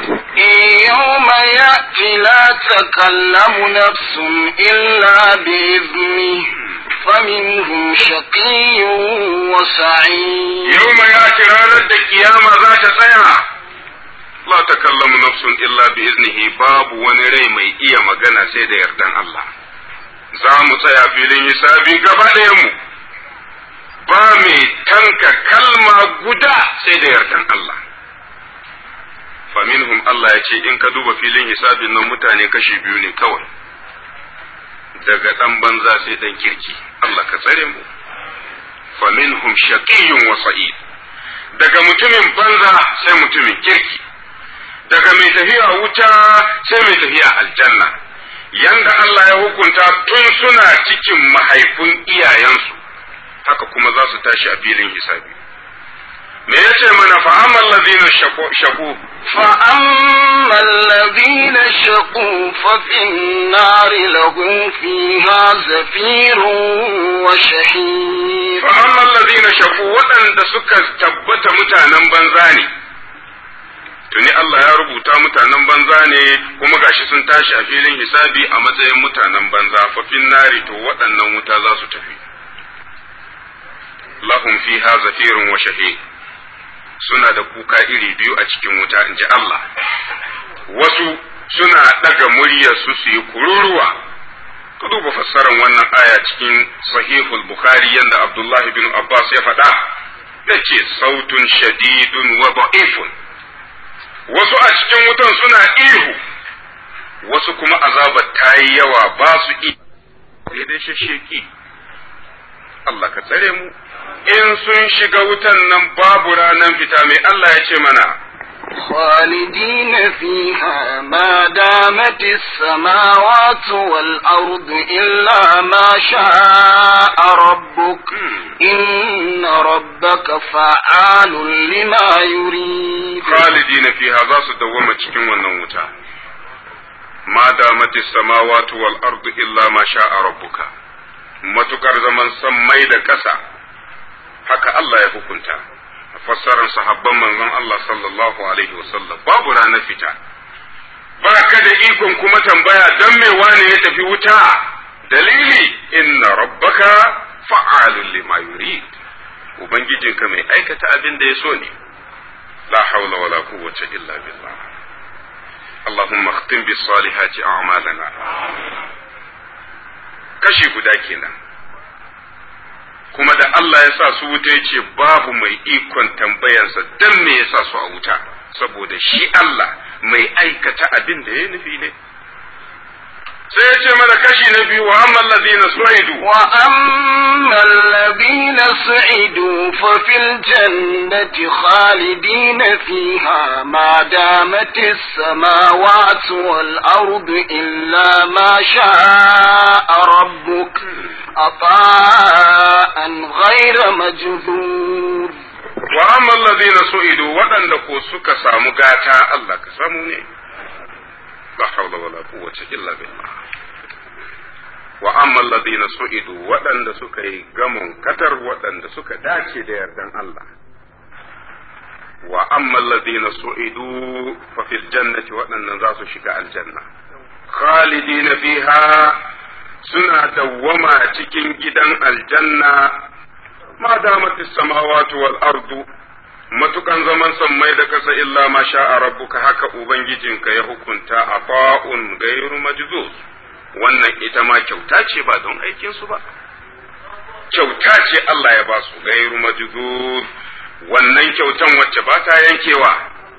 يوم يأتي لا تكلم نفس إلا بإذنه فمنهم شقي وسعيد yau mai ati ranar da kiyama za ta tsaya la takallamu nafsun illa bi iznihi babu wani rai mai iya magana sai da yardan Allah za mu tsaya filin hisabi gaba mu ba mai tanka kalma guda sai da yardan Allah faminhum Allah ya ce in ka duba filin hisabin nan mutane kashi biyu ne kawai daga ɗan banza sai ɗan kirki Allah ka tsare mu faminhum shaqiyyun wa sa'id daga mutumin banza sai mutumin kirki daga mai tafiya wuta sai mai tafiya aljanna yanda Allah ya hukunta tun suna cikin mahaifin iyayensu haka kuma za su tashi a filin hisabi me yace mana fa amman ladina shaku فأما الذين شقوا ففي النار لهم فيها زفير وشهيق fa amman ladina shaku waɗanda suka tabbata mutanen banza ne tuni Allah ya rubuta mutanen banza ne kuma gashi sun tashi a filin hisabi a matsayin mutanen banza fa fin nari to waɗannan wuta za su tafi lahum fiha zafirun wa shahiq suna da kuka iri biyu a cikin wuta in ji Allah wasu suna ɗaga muryar su su yi kururuwa ka duba fassarar wannan aya cikin sahihul bukhari yanda abdullahi bin abbas ya faɗa ya ce sautun shadidun wa da'ifun wasu a cikin wutan suna ihu wasu kuma azabar ta yi yawa ba su iya sai dai shasheki Allah ka tsare mu in sun shiga wutan nan babu ranar fita mai Allah ya ce mana خالدين فيها ما دامت السماوات والأرض إلا ما شاء ربك إن ربك فعال لما يريد khalidina fiha za su dawwama cikin wannan wuta ma damatis samawati wal ardu illa ma sha'a rabbuka matukar zaman sammai da ƙasa haka Allah ya hukunta a fassarar sahabban manzon Allah sallallahu alaihi wasallam babu ranar fita ba ka da ikon kuma tambaya don me wane ya tafi wuta dalili inna rabbaka fa'alun lima yurid ubangijinka mai aikata abin da ya so ne la haula wala quwwata illa billah اللهم اختم بالصالحات أعمالنا kashi guda kenan kuma da Allah ya sa su wuta yace babu mai ikon tambayansa dan me ya sa su a wuta saboda shi Allah mai aikata abin da ya nufi ne sai ya ce mana kashi na biyu wa amma allazina su'idu wa amma allazina su'idu fa fil jannati khalidina fiha ma damat as-samawati wal ardu illa ma sha'a rabbuk ata'an ghayra majzur wa amma allazina su'idu waɗanda ko suka samu gata Allah ka samu ne la hawla wala quwwata illa billah wa amma alladhina su'idu waɗanda suka yi gamon katar waɗanda suka dace da yardan Allah wa amma alladhina su'idu fa fil jannati waɗannan za su shiga aljanna khalidina fiha suna dawwama cikin gidan aljanna ma damat samawati wal ardu matukan zaman sammai da kasa illa ma sha'a rabbuka haka ubangijinka ya hukunta a fa'un gairu majzuz wannan ita ma kyauta ce ba don aikinsu ba kyauta ce Allah ya ba su gairu majzuz wannan kyautan wacce ba ta yankewa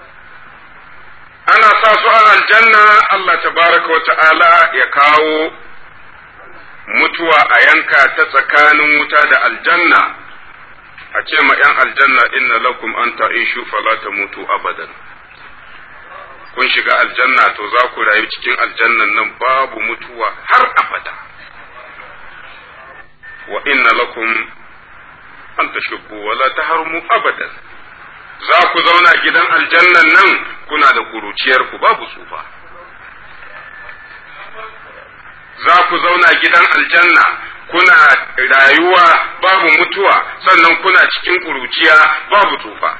ana sa su a aljanna Allah tabaraka wa ta'ala ya kawo mutuwa a yanka ta tsakanin wuta da aljanna a ce ma ‘yan aljanna inna lakum an ta'ishu fala ta mutu abadan kun shiga aljanna to za ku rayu cikin aljannan nan babu mutuwa har abada wa inna lakum an tashubbu wala taharmu abadan za ku zauna gidan aljannan nan kuna da kuruciyar ku babu tsufa za ku zauna gidan aljanna kuna rayuwa babu mutuwa sannan kuna cikin kuruciya babu tsufa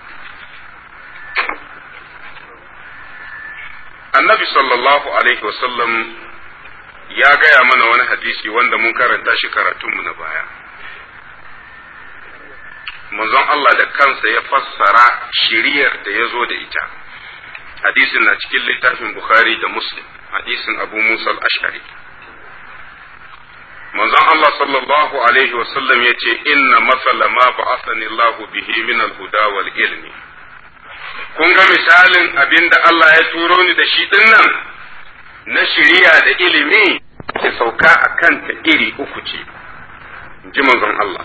annabi sallallahu alaihi wasallam ya gaya mana wani hadisi wanda mun karanta shi karatunmu na baya manzon Allah da kansa ya fassara shiriyar da ya zo da ita hadisin na cikin littafin Bukhari da Muslim hadisin Abu Musa al-Ash'ari manzon Allah sallallahu alaihi wasallam ya ce inna masala ma ba'athani Allah bihi min al-huda wal ilmi kun ga misalin abin da Allah ya turo ni da shi dinnan na shiriya da ilimi ke sauka a kanta iri uku ce ji manzon Allah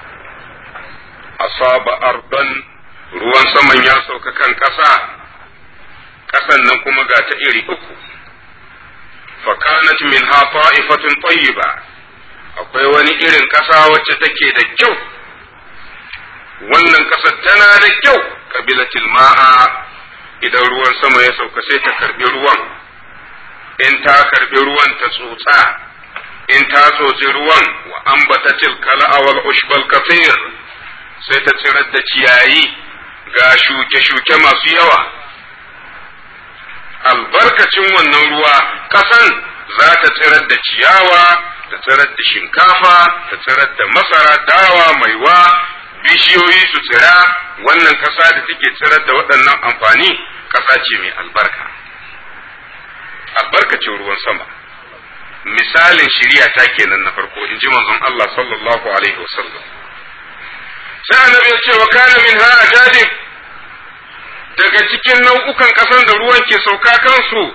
asaba ardan ruwan saman ya sauka kan ƙasa ƙasan nan kuma ga ta iri uku fakanat min ha ta'ifatun tayyiba akwai wani irin ƙasa wacce take da kyau wannan ƙasar tana da kyau kabilatil ma'a idan ruwan sama ya sauka sai ta karbi ruwan in ta karbi ruwan ta tsotsa in ta tsotsi ruwan wa ambatatil kala'a wal ushbal kathir sai ta tsirar da ciyayi ga shuke-shuke masu yawa albarkacin wannan ruwa ƙasan za ta tsirar da ciyawa ta tsirar da shinkafa ta tsirar da masara dawa maiwa bishiyoyi su tsira wannan ƙasa da take tsirar da waɗannan amfani ƙasa ce mai albarka albarkacin ruwan sama misalin shiriya ta kenan na farko in ji manzon Allah sallallahu alaihi wasallam sai annabi ya ce wa kana min ha ajadib daga cikin nau'ukan ƙasan da ruwan ke sauka kansu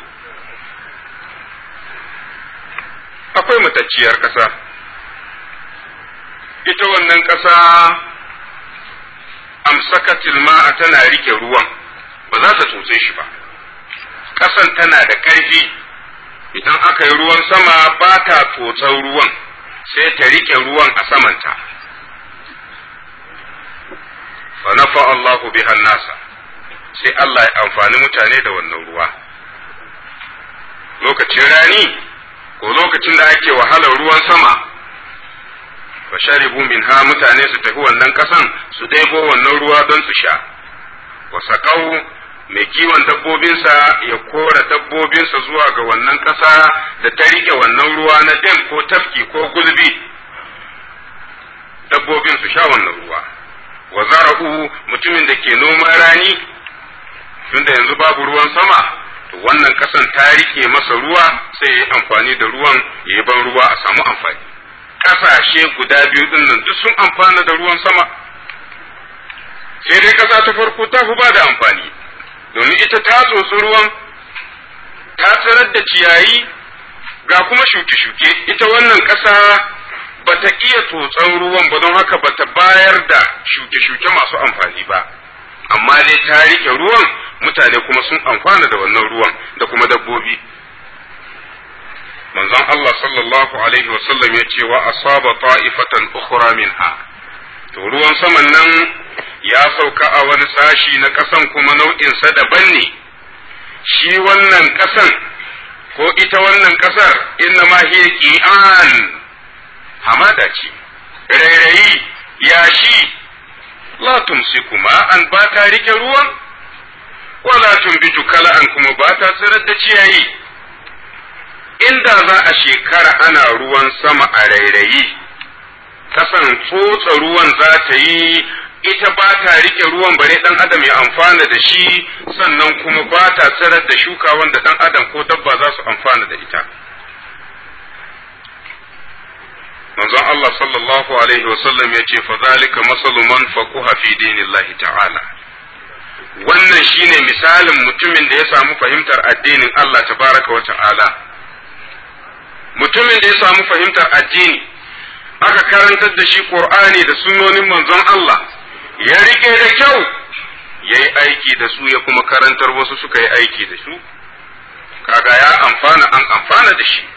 akwai matacciyar ƙasa ita wannan ƙasa amsakatil ma'a tana rike ruwan ba za ta tsotse shi ba ƙasan tana da ƙarfi idan aka yi ruwan sama ba ta tsotsar ruwan sai ta rike ruwan a samanta fa nafa Allahu biha nasa sai Allah ya amfani mutane da wannan ruwa lokacin rani ko lokacin da ake wahalar ruwan sama fa sharibu minha mutane su tafi wannan kasan su ɗebo wannan ruwa don su sha wa saƙau mai kiwon dabbobinsa ya kora dabbobinsa zuwa ga wannan ƙasa da ta rike wannan ruwa na dem ko tafki ko gulbi dabbobin su sha wannan ruwa wa zara'u mutumin da ke noman rani tunda yanzu babu ruwan sama to wannan ƙasan ta rike masa ruwa sai ya yi amfani da ruwan ya yi ban ruwa a samu amfani ƙasashe guda biyu ɗin nan duk sun amfana da ruwan sama sai dai ƙasa ta farko ta fi ba da amfani domin ita ta tsotsi ruwan ta tsirar da ciyayi ga kuma shuke-shuke ita wannan ƙasa ba ta iya tsotson ruwan ba don haka ba ta bayar da shuke-shuke masu amfani ba amma dai ta rike ruwan mutane kuma sun amfana da wannan ruwan da kuma dabbobi manzon Allah sallallahu alaihi wasallam ya ce wa asaba ta'ifatan ukhra minha to ruwan saman nan ya sauka a wani sashi na ƙasan kuma nau'insa daban ne shi wannan ƙasan ko ita wannan ƙasar inna ma hiya qi'an hamada ce rairayi yashi la tumsiku an ba ta rike ruwan wala tumbitu kala'an kuma ba ta tsirar da ciyayi inda za a shekara ana ruwan sama a rairayi kasan tsotsa ruwan za ta yi ita ba ta rike ruwan bare dan adam ya amfana da shi sannan kuma ba ta tsirar da shuka wanda dan adam ko dabba za su amfana da ita manzon Allah sallallahu alaihi wasallam ya ce fa zalika masalu man faquha fi dinillahi ta'ala wannan shine misalin mutumin da ya samu fahimtar addinin Allah tabaraka wa ta'ala mutumin da ya samu fahimtar addini aka karantar da shi Qur'ani da sunnonin manzon Allah ya rike da kyau ya yi aiki da su ya kuma karantar wasu suka yi aiki da su kaga ya amfana an amfana da shi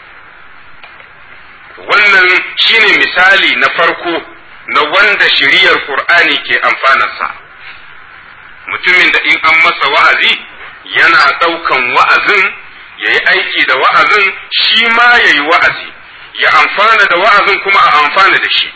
wannan shine misali na farko na wanda shiriyar Qur'ani ke amfanarsa mutumin da in an masa wa'azi yana ɗaukan wa'azin ya yi aiki da wa'azin shi ma ya yi wa'azi ya amfana da wa'azin kuma a amfana da shi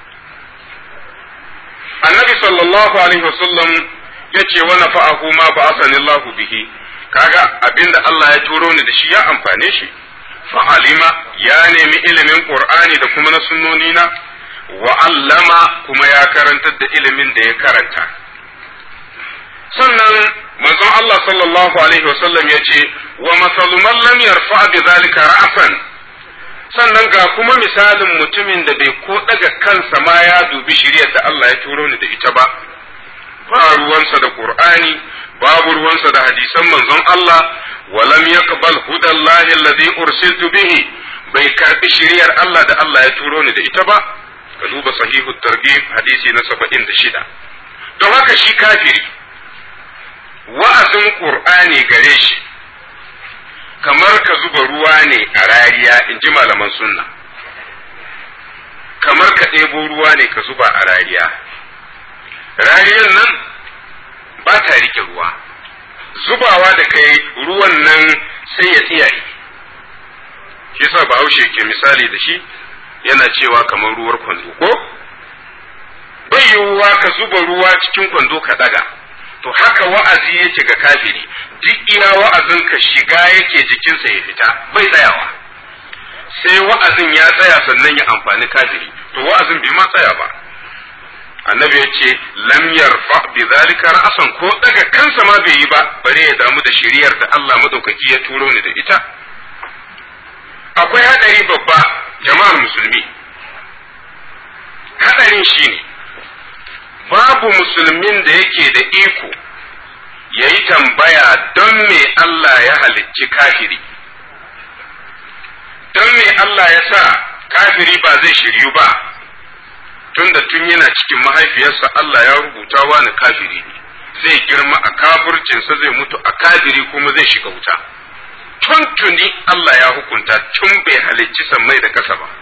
annabi sallallahu alaihi wasallam ya ce wa nafa'ahu ma ba'athani Allah bihi kaga abinda Allah ya turo ni da shi ya amfane shi fa'alima ya nemi ilimin qur'ani da kuma na sunnoni na wa allama kuma ya karantar da ilimin da ya karanta sannan manzon Allah sallallahu alaihi wasallam ya ce wa masalu man lam yarfa bi zalika ra'san sannan ga kuma misalin mutumin da bai ko daga kansa ma ya dubi shiriyar da Allah ya turo ni da ita ba ba ruwansa da Qur'ani babu ruwansa da hadisan manzon Allah wa lam yaqbal hudallahi alladhi ursiltu bihi bai karbi shiriyar Allah da Allah ya turo ni da ita ba ka duba sahihu targhib hadisi na 76 don haka shi kafiri wa'azin Qur'ani gare shi kamar ka zuba ruwa ne a rariya in ji malaman sunna kamar ka ɗebo ruwa ne ka zuba a rariya rariyan nan ba ta rike ruwa zubawa da kai ruwan nan sai ya tsiyaye shi yasa bahaushe ke misali da shi yana cewa kamar ruwar kwando ko bai yiwuwa ka zuba ruwa cikin kwando ka ɗaga to haka wa'azi yake ga kafiri duk iya wa'azin ka shiga yake jikinsa ya fita bai tsayawa sai wa'azin ya tsaya sannan ya amfani kafiri to wa'azin bai ma tsaya ba annabi ya ce lam yarfa bi zalika ra'san ko daga kansa ma bai yi ba bare ya damu da shiriyar da Allah madaukaki ya turo ni da ita akwai hadari babba jama'ar musulmi hadarin shine babu musulmin da yake da iko ya yi tambaya don me Allah ya halicci kafiri don me Allah ya sa kafiri ba zai shiryu ba tunda tun yana cikin mahaifiyarsa Allah ya rubuta wani kafiri ne zai girma a kafircinsa zai mutu a kafiri kuma zai shiga wuta tun tuni Allah ya hukunta tun bai halicci sammai da kasa ba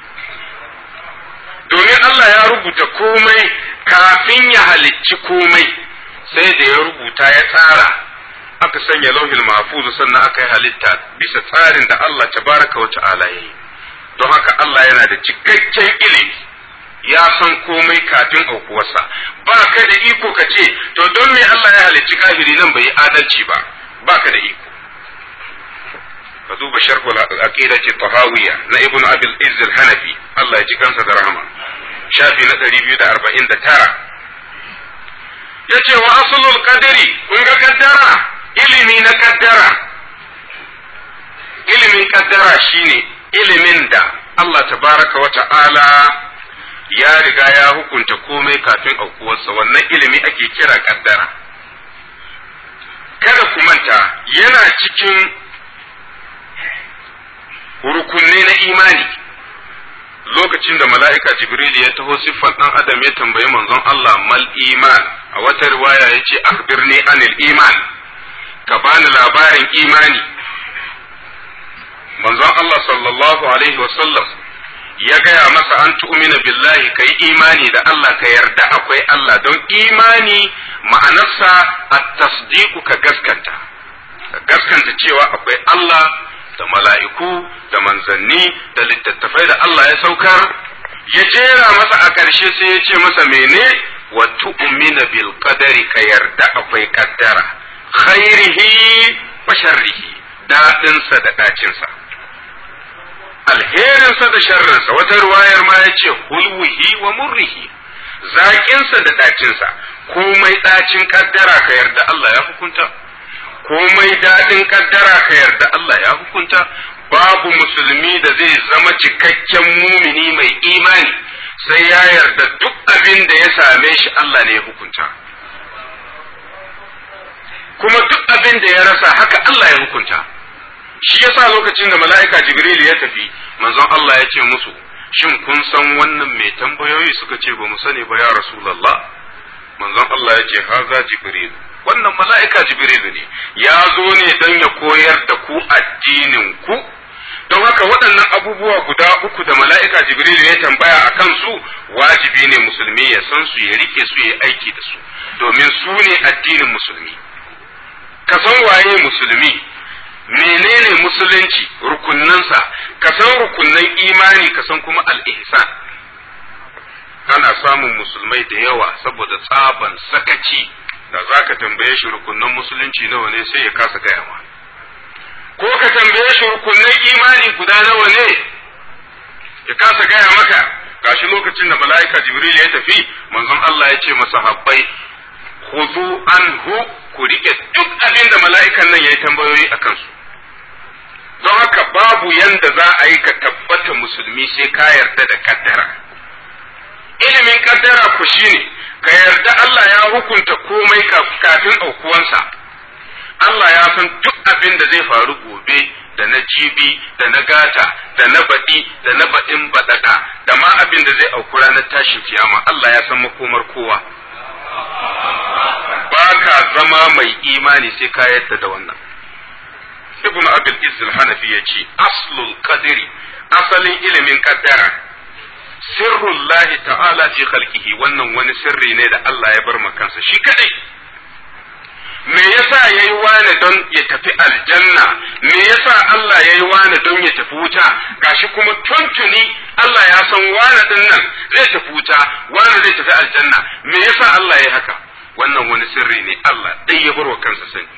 domin Allah ya rubuta komai kafin ya halicci komai sai da ya rubuta ya tsara aka sanya lauhil mahfuz sannan aka yi halitta bisa tsarin da Allah tabaraka wa ta'ala ya yi don haka Allah yana da cikakken ilimi ya san komai kafin aukuwarsa ba ka da iko ka ce to don me Allah ya halicci kafiri nan bai yi adalci ba ba ka da iko ka duba sharhul aqidati tahawiyya na ibnu abil izz al-hanafi Allah ya ji kansa da rahama shafi na 249 yace wa aslul qadari kun ga kaddara ilimi na kaddara ilimin kaddara shine ilimin da Allah tabaraka wa ta'ala ya riga ya hukunta komai kafin aukuwarsa wannan ilimi ake kira kaddara kada ku manta yana cikin rukunne na imani lokacin da mala'ika jibril ya taho siffan ɗan adam ya tambayi manzon Allah mal iman a wata riwaya ya ce akhbirni anil iman ka bani labarin imani manzon Allah sallallahu alaihi wasallam ya gaya masa an tu'mina billahi ka yi imani da Allah ka yarda akwai Allah don imani ma'anarsa at-tasdiqu ka gaskanta ka gaskanta cewa akwai Allah da mala'iku da manzanni da littattafai da Allah ya saukar ya jera masa a ƙarshe sai ya ce masa mene wa tu'mina bil qadari ka yarda akwai kaddara khairihi wa sharrihi daɗinsa da ɗacinsa alherinsa da sharrinsa wata ruwayar ma ya ce hulwihi wa murrihi zaƙinsa da ɗacinsa komai ɗacin kaddara ka yarda Allah ya hukunta komai daɗin kaddara ka yarda Allah ya hukunta babu musulmi da zai zama cikakken mumini mai imani sai ya yarda duk abin da ya same shi Allah ne ya hukunta kuma duk abin da ya rasa haka Allah ya hukunta shi yasa lokacin da mala'ika Jibril ya tafi manzon Allah ya ce musu shin kun san wannan mai tambayoyi suka ce ba mu sani ba ya Rasulullah manzon Allah ya ce haza Jibril wannan mala'ika Jibril ne ya zo ne don ya koyar da ku addinin ku don haka waɗannan abubuwa guda uku da mala'ika Jibril ya tambaya a kansu wajibi ne musulmi ya san su ya rike su ya aiki da su domin su ne addinin musulmi ka san waye musulmi menene musulunci rukunnansa ka san rukunnan imani ka san kuma al-ihsan ana samun musulmai da yawa saboda tsaban sakaci da za ka tambaye shi rukunnan musulunci nawa ne sai ya kasa gaya ma ko ka tambaye shi rukunnan imani guda nawa ne ya kasa gaya maka gashi lokacin da mala'ika jibril ya tafi manzon Allah ya ce masahabbai khudhu anhu ku rike duk abin da mala'ikan nan ya yi tambayoyi a kansu don haka babu yanda za a yi ka tabbata musulmi sai ka yarda da kaddara ilimin kaddara ku shine ka yarda Allah ya hukunta komai kafin aukuwansa Allah ya san duk abin da zai faru gobe da na jibi da na gata da na baɗi da na baɗin baɗaɗa da ma abin da zai auku ranar tashin kiyama Allah ya san makomar kowa ba ka zama mai imani sai ka yadda da wannan ibn abil izil hanafi ya ce aslul qadri asalin ilimin kaddara sirrullahi ta'ala fi khalqihi wannan wani sirri ne da Allah ya bar kansa shi kadai me yasa yayi wani don ya tafi aljanna me yasa Allah yayi wani don ya tafi wuta gashi kuma tuntuni Allah ya san wani din nan zai tafi wuta wani zai tafi aljanna me yasa Allah yayi haka wannan wani sirri ne Allah dai ya barwa kansa sani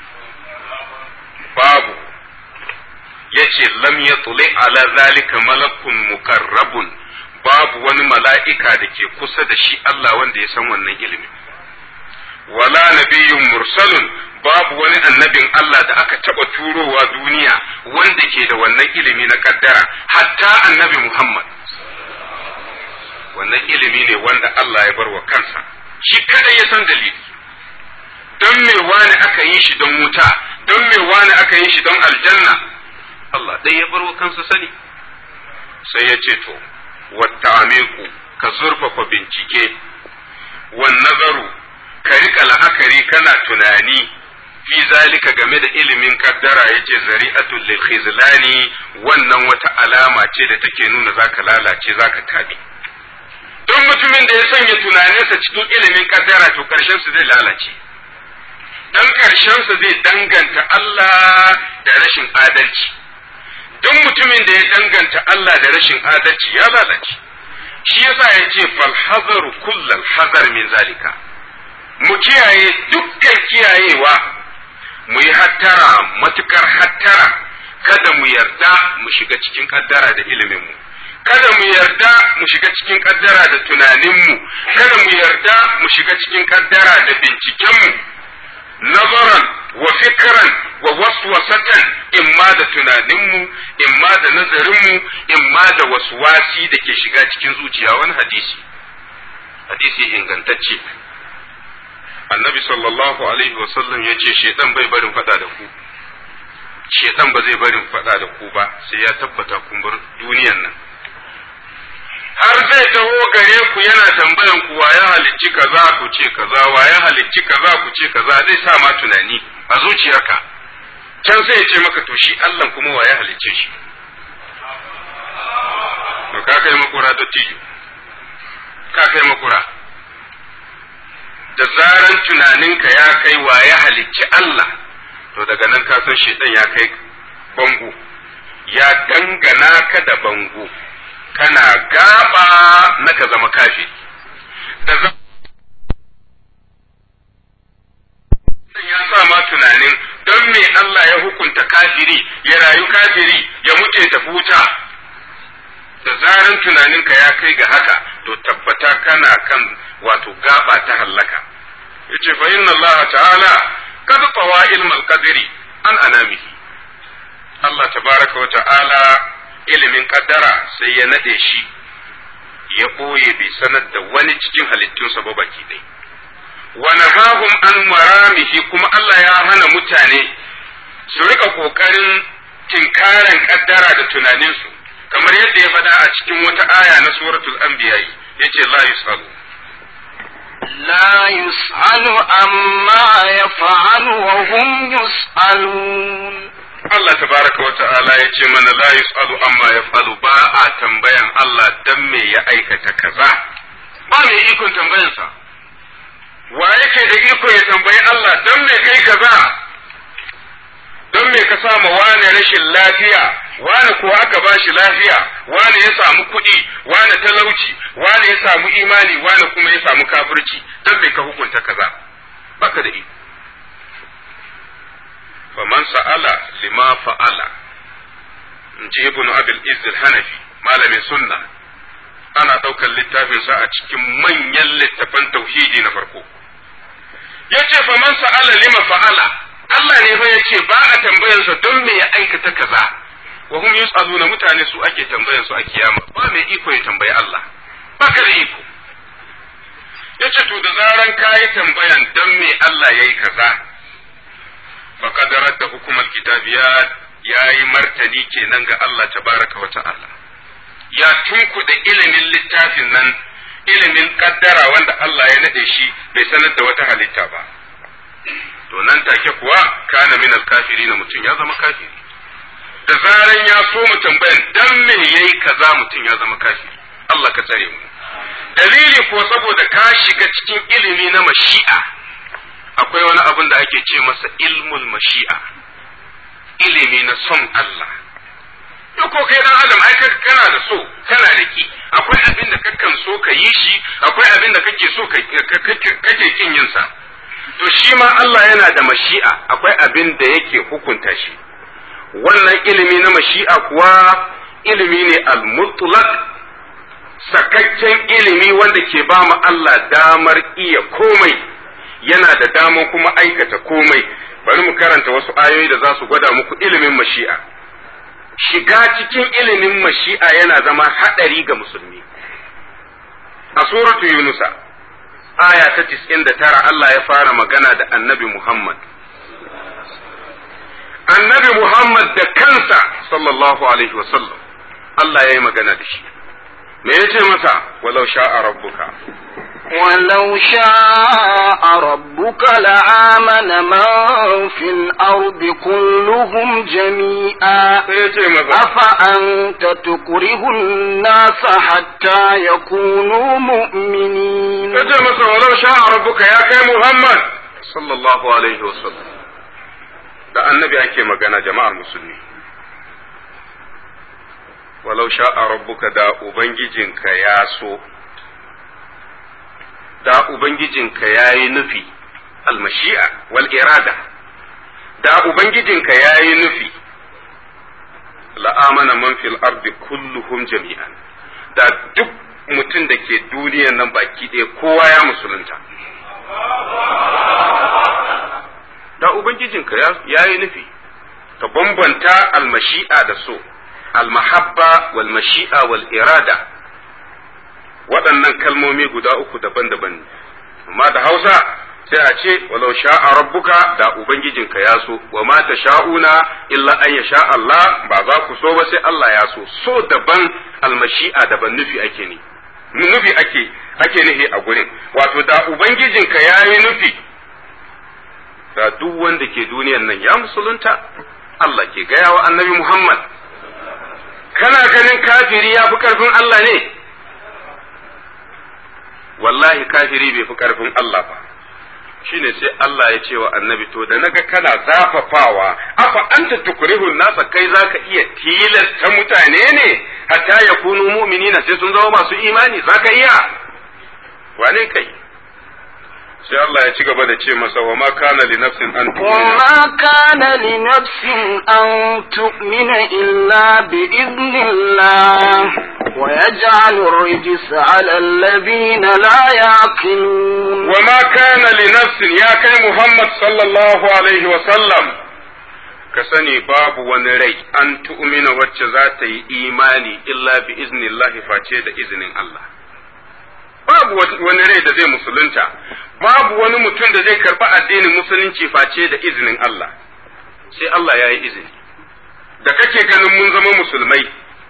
babu yace lam yatli ala zalika malakun mukarrabun babu wani mala'ika da ke kusa da shi Allah wanda ya san wannan ilimin wala nabiyyun mursalun babu wani annabin Allah da aka taba turowa duniya wanda ke da wannan ilimi na kaddara hatta annabi Muhammad wannan ilimi ne wanda Allah ya bar wa kansa shi kadai ya san dalili don me wani aka yi shi don wuta don me wani aka yi shi don aljanna Allah dai ya bar wa kansa sani sai ya ce to wata ka zurfafa bincike wan nazaru ka rika la'akari kana tunani fi zalika game da ilimin kaddara yace zari'atul lil khizlani wannan wata alama ce da take nuna zaka lalace zaka tabi don mutumin da ya sanya tunaninsa cikin ilimin kaddara to karshen su zai lalace dan ƙarshensa zai danganta Allah da rashin adalci don mutumin da ya danganta Allah da rashin adalci ya lalace shi yasa ya ce falhazaru kullal hazar min zalika mu kiyaye dukkan kiyayewa mu yi hattara matukar hattara kada mu yarda mu shiga cikin kaddara da ilimin mu kada mu yarda mu shiga cikin kaddara da tunaninmu kada mu yarda mu shiga cikin kaddara da bincikenmu nazaran wa fikran wa waswasatan imma da tunaninmu imma da nazarinmu imma da waswasi da ke shiga cikin zuciya wani hadisi hadisi ingantacce annabi sallallahu alaihi wasallam ya ce shedan bai barin fada da ku shedan ba zai barin fada da ku ba sai ya tabbata kun bar duniyan nan har zai taho gare ku yana tambayan ku wa ya halicci kaza ku ce kaza wa ya halicci kaza ku ce kaza zai sa ma tunani a zuciyarka can sai ya ce maka to shi Allah kuma wa ya halicce shi to ka kai makura da tijo ka kai makura da zaran tunaninka ya kai wa ya halicci Allah to daga nan ka san shedan ya kai bango ya dangana ka da bango kana gaba na ka zama kafi da za ya sa ma tunanin don me Allah ya hukunta kafiri ya rayu kafiri ya mutu ya tafi wuta da zaran tunaninka ya kai ga haka to tabbata kana kan wato gaba ta hallaka yace fa inna Allah ta'ala kad tawa ilmal qadri an anamihi Allah tabaraka wa ta'ala ilimin kaddara sai ya nade shi ya ɓoye bai sanar da wani cikin halittunsa ba baki ɗai. Wani hahum an maramihi kuma Allah ya hana mutane su rika ƙoƙarin tinkaran kaddara da tunaninsu kamar yadda ya faɗa a cikin wata aya na suratul anbiya yace la yusalu لا يسأل عما يفعل وهم يسألون Allah tabaraka wa ta'ala ya ce mana la yus'alu amma yaf'alu ba a tambayan Allah dan me ya aikata kaza ba mai ikon tambayansa wa yake da iko ya tambayi Allah dan me kai kaza don me ka sama wane rashin lafiya wane kuwa aka ba shi lafiya wane ya samu kuɗi wane talauci wane ya samu imani wane kuma ya samu kafirci don me ka hukunta kaza baka da iko faman sa'ala lima fa'ala in ji ibn abil izz hanafi malamin sunna ana ɗaukar littafin sa a cikin manyan littafan tauhidi na farko yace faman sa'ala lima fa'ala Allah ne fa yace ba a tambayar sa don me ya aikata kaza wa hum yus'aluna mutane su ake tambayar su a kiyama ba mai iko ya tambayi Allah baka da iko yace to da zaran kayi tambayan don me Allah yayi kaza faqad radda hukumar kitabiyat yayi martani kenan ga Allah tabaraka wa ta'ala ya tunkuda ilimin littafin nan ilimin kaddara wanda Allah ya nade shi bai sanar da wata halitta ba to nan take kuwa kana min na mutum ya zama kafiri da zaran ya so mu tambayan dan me yayi kaza mutum ya zama kafiri Allah ka tsare mu dalili ko saboda ka shiga cikin ilimi na mashi'a akwai wani abin da ake ce masa ilmul mashi'a ilimi na son Allah duk ko kai dan adam ai kana da so kana da ki akwai abin da kakan so ka yi shi akwai abin da kake so kake kin yin sa to shi ma Allah yana da mashi'a akwai abin da yake hukunta shi wannan ilimi na mashi'a kuwa ilimi ne al-mutlaq sakakken ilimi wanda ke ba mu Allah damar iya komai yana da damar kuma aikata komai bari mu karanta wasu ayoyi da za su gwada muku ilimin mashi'a shiga cikin ilimin mashi'a yana zama haɗari ga musulmi a suratu yunusa aya ta tis'in da tara Allah ya fara magana da annabi Muhammad annabi Muhammad da kansa sallallahu alaihi wasallam Allah ya yi magana da shi me ya ce masa walau sha'a rabbuka ولو شاء ربك لآمن من في الأرض كلهم جميعا أفأنت تكره الناس حتى يكونوا مؤمنين kace masa walau sha rabbuka ya kai Muhammad sallallahu alaihi wasallam da annabi ake magana jama'ar musulmi walau sha'a rabbuka da ubangijinka ya so da ubangijinka ya yi nufi almashi'a wal irada da ubangijinka ya yi nufi la'amana man fil ardi kulluhum jami'an da duk mutum da ke duniyan nan baki ɗaya kowa ya musulunta da ubangijinka ya yi nufi ka bambanta almashi'a da so almahabba wal mashi'a wal irada waɗannan kalmomi guda uku daban-daban ne amma da hausa sai a ce walau sha'a rabbuka da ubangijinka ya so wa ma ta sha'una illa an ya sha Allah ba za ku so ba sai Allah ya so so daban almashi'a daban nufi ake ne nufi ake ake nufi a gurin wato da ubangijinka ya yi nufi da duk wanda ke duniyan nan ya musulunta Allah ke gaya wa annabi Muhammad kana ganin kafiri ya fi karfin Allah ne wallahi kafiri bai fi karfin Allah ba shine sai Allah ya ce wa annabi to da naga kana zafafawa afa anta tukrihun nasa kai zaka iya tilasta mutane ne hatta yakunu mu'minina sai sun zama masu imani zaka iya wane kai sai Allah ya ci gaba da ce masa wa ma kana li nafsin an وما كان لنفس أن تؤمن إلا بإذن الله ويجعل الرجس على الذين لا يعقلون wa ma kana li nafsin ya kai Muhammad sallallahu alaihi wa sallam ka sani babu wani rai an tu'mina wacce za ta yi imani illa bi iznillahi face da izinin Allah babu wani rai da zai musulunta babu wani mutum da zai karɓi addinin musulunci face da izinin Allah sai Allah ya yi izini da kake ganin mun zama musulmai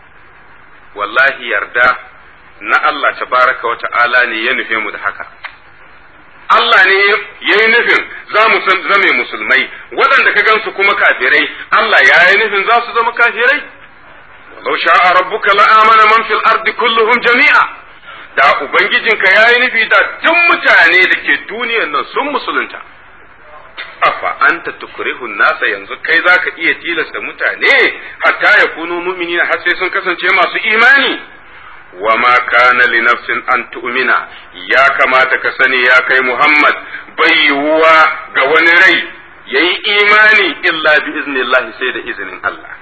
wallahi yarda na Allah tabaraka wa ta'ala ne ya nufe mu da haka Allah ne ya yi nufin za mu zame musulmai waɗanda ka gansu kuma kafirai Allah ya yi nufin za su zama kafirai walau sha'a rabbuka la'amana man fil ardi kulluhum jami'a da ubangijinka ya yi nufi da duk mutane da ke duniyan nan sun musulunta afa anta tukrihu nasa yanzu kai zaka iya tilasta mutane hatta ya kunu mu'minina har sai sun kasance masu imani wa ma kana li nafsin an tu'mina ya kamata ka sani ya kai Muhammad bai yiwuwa ga wani rai yayi imani illa bi iznillahi sai da izinin Allah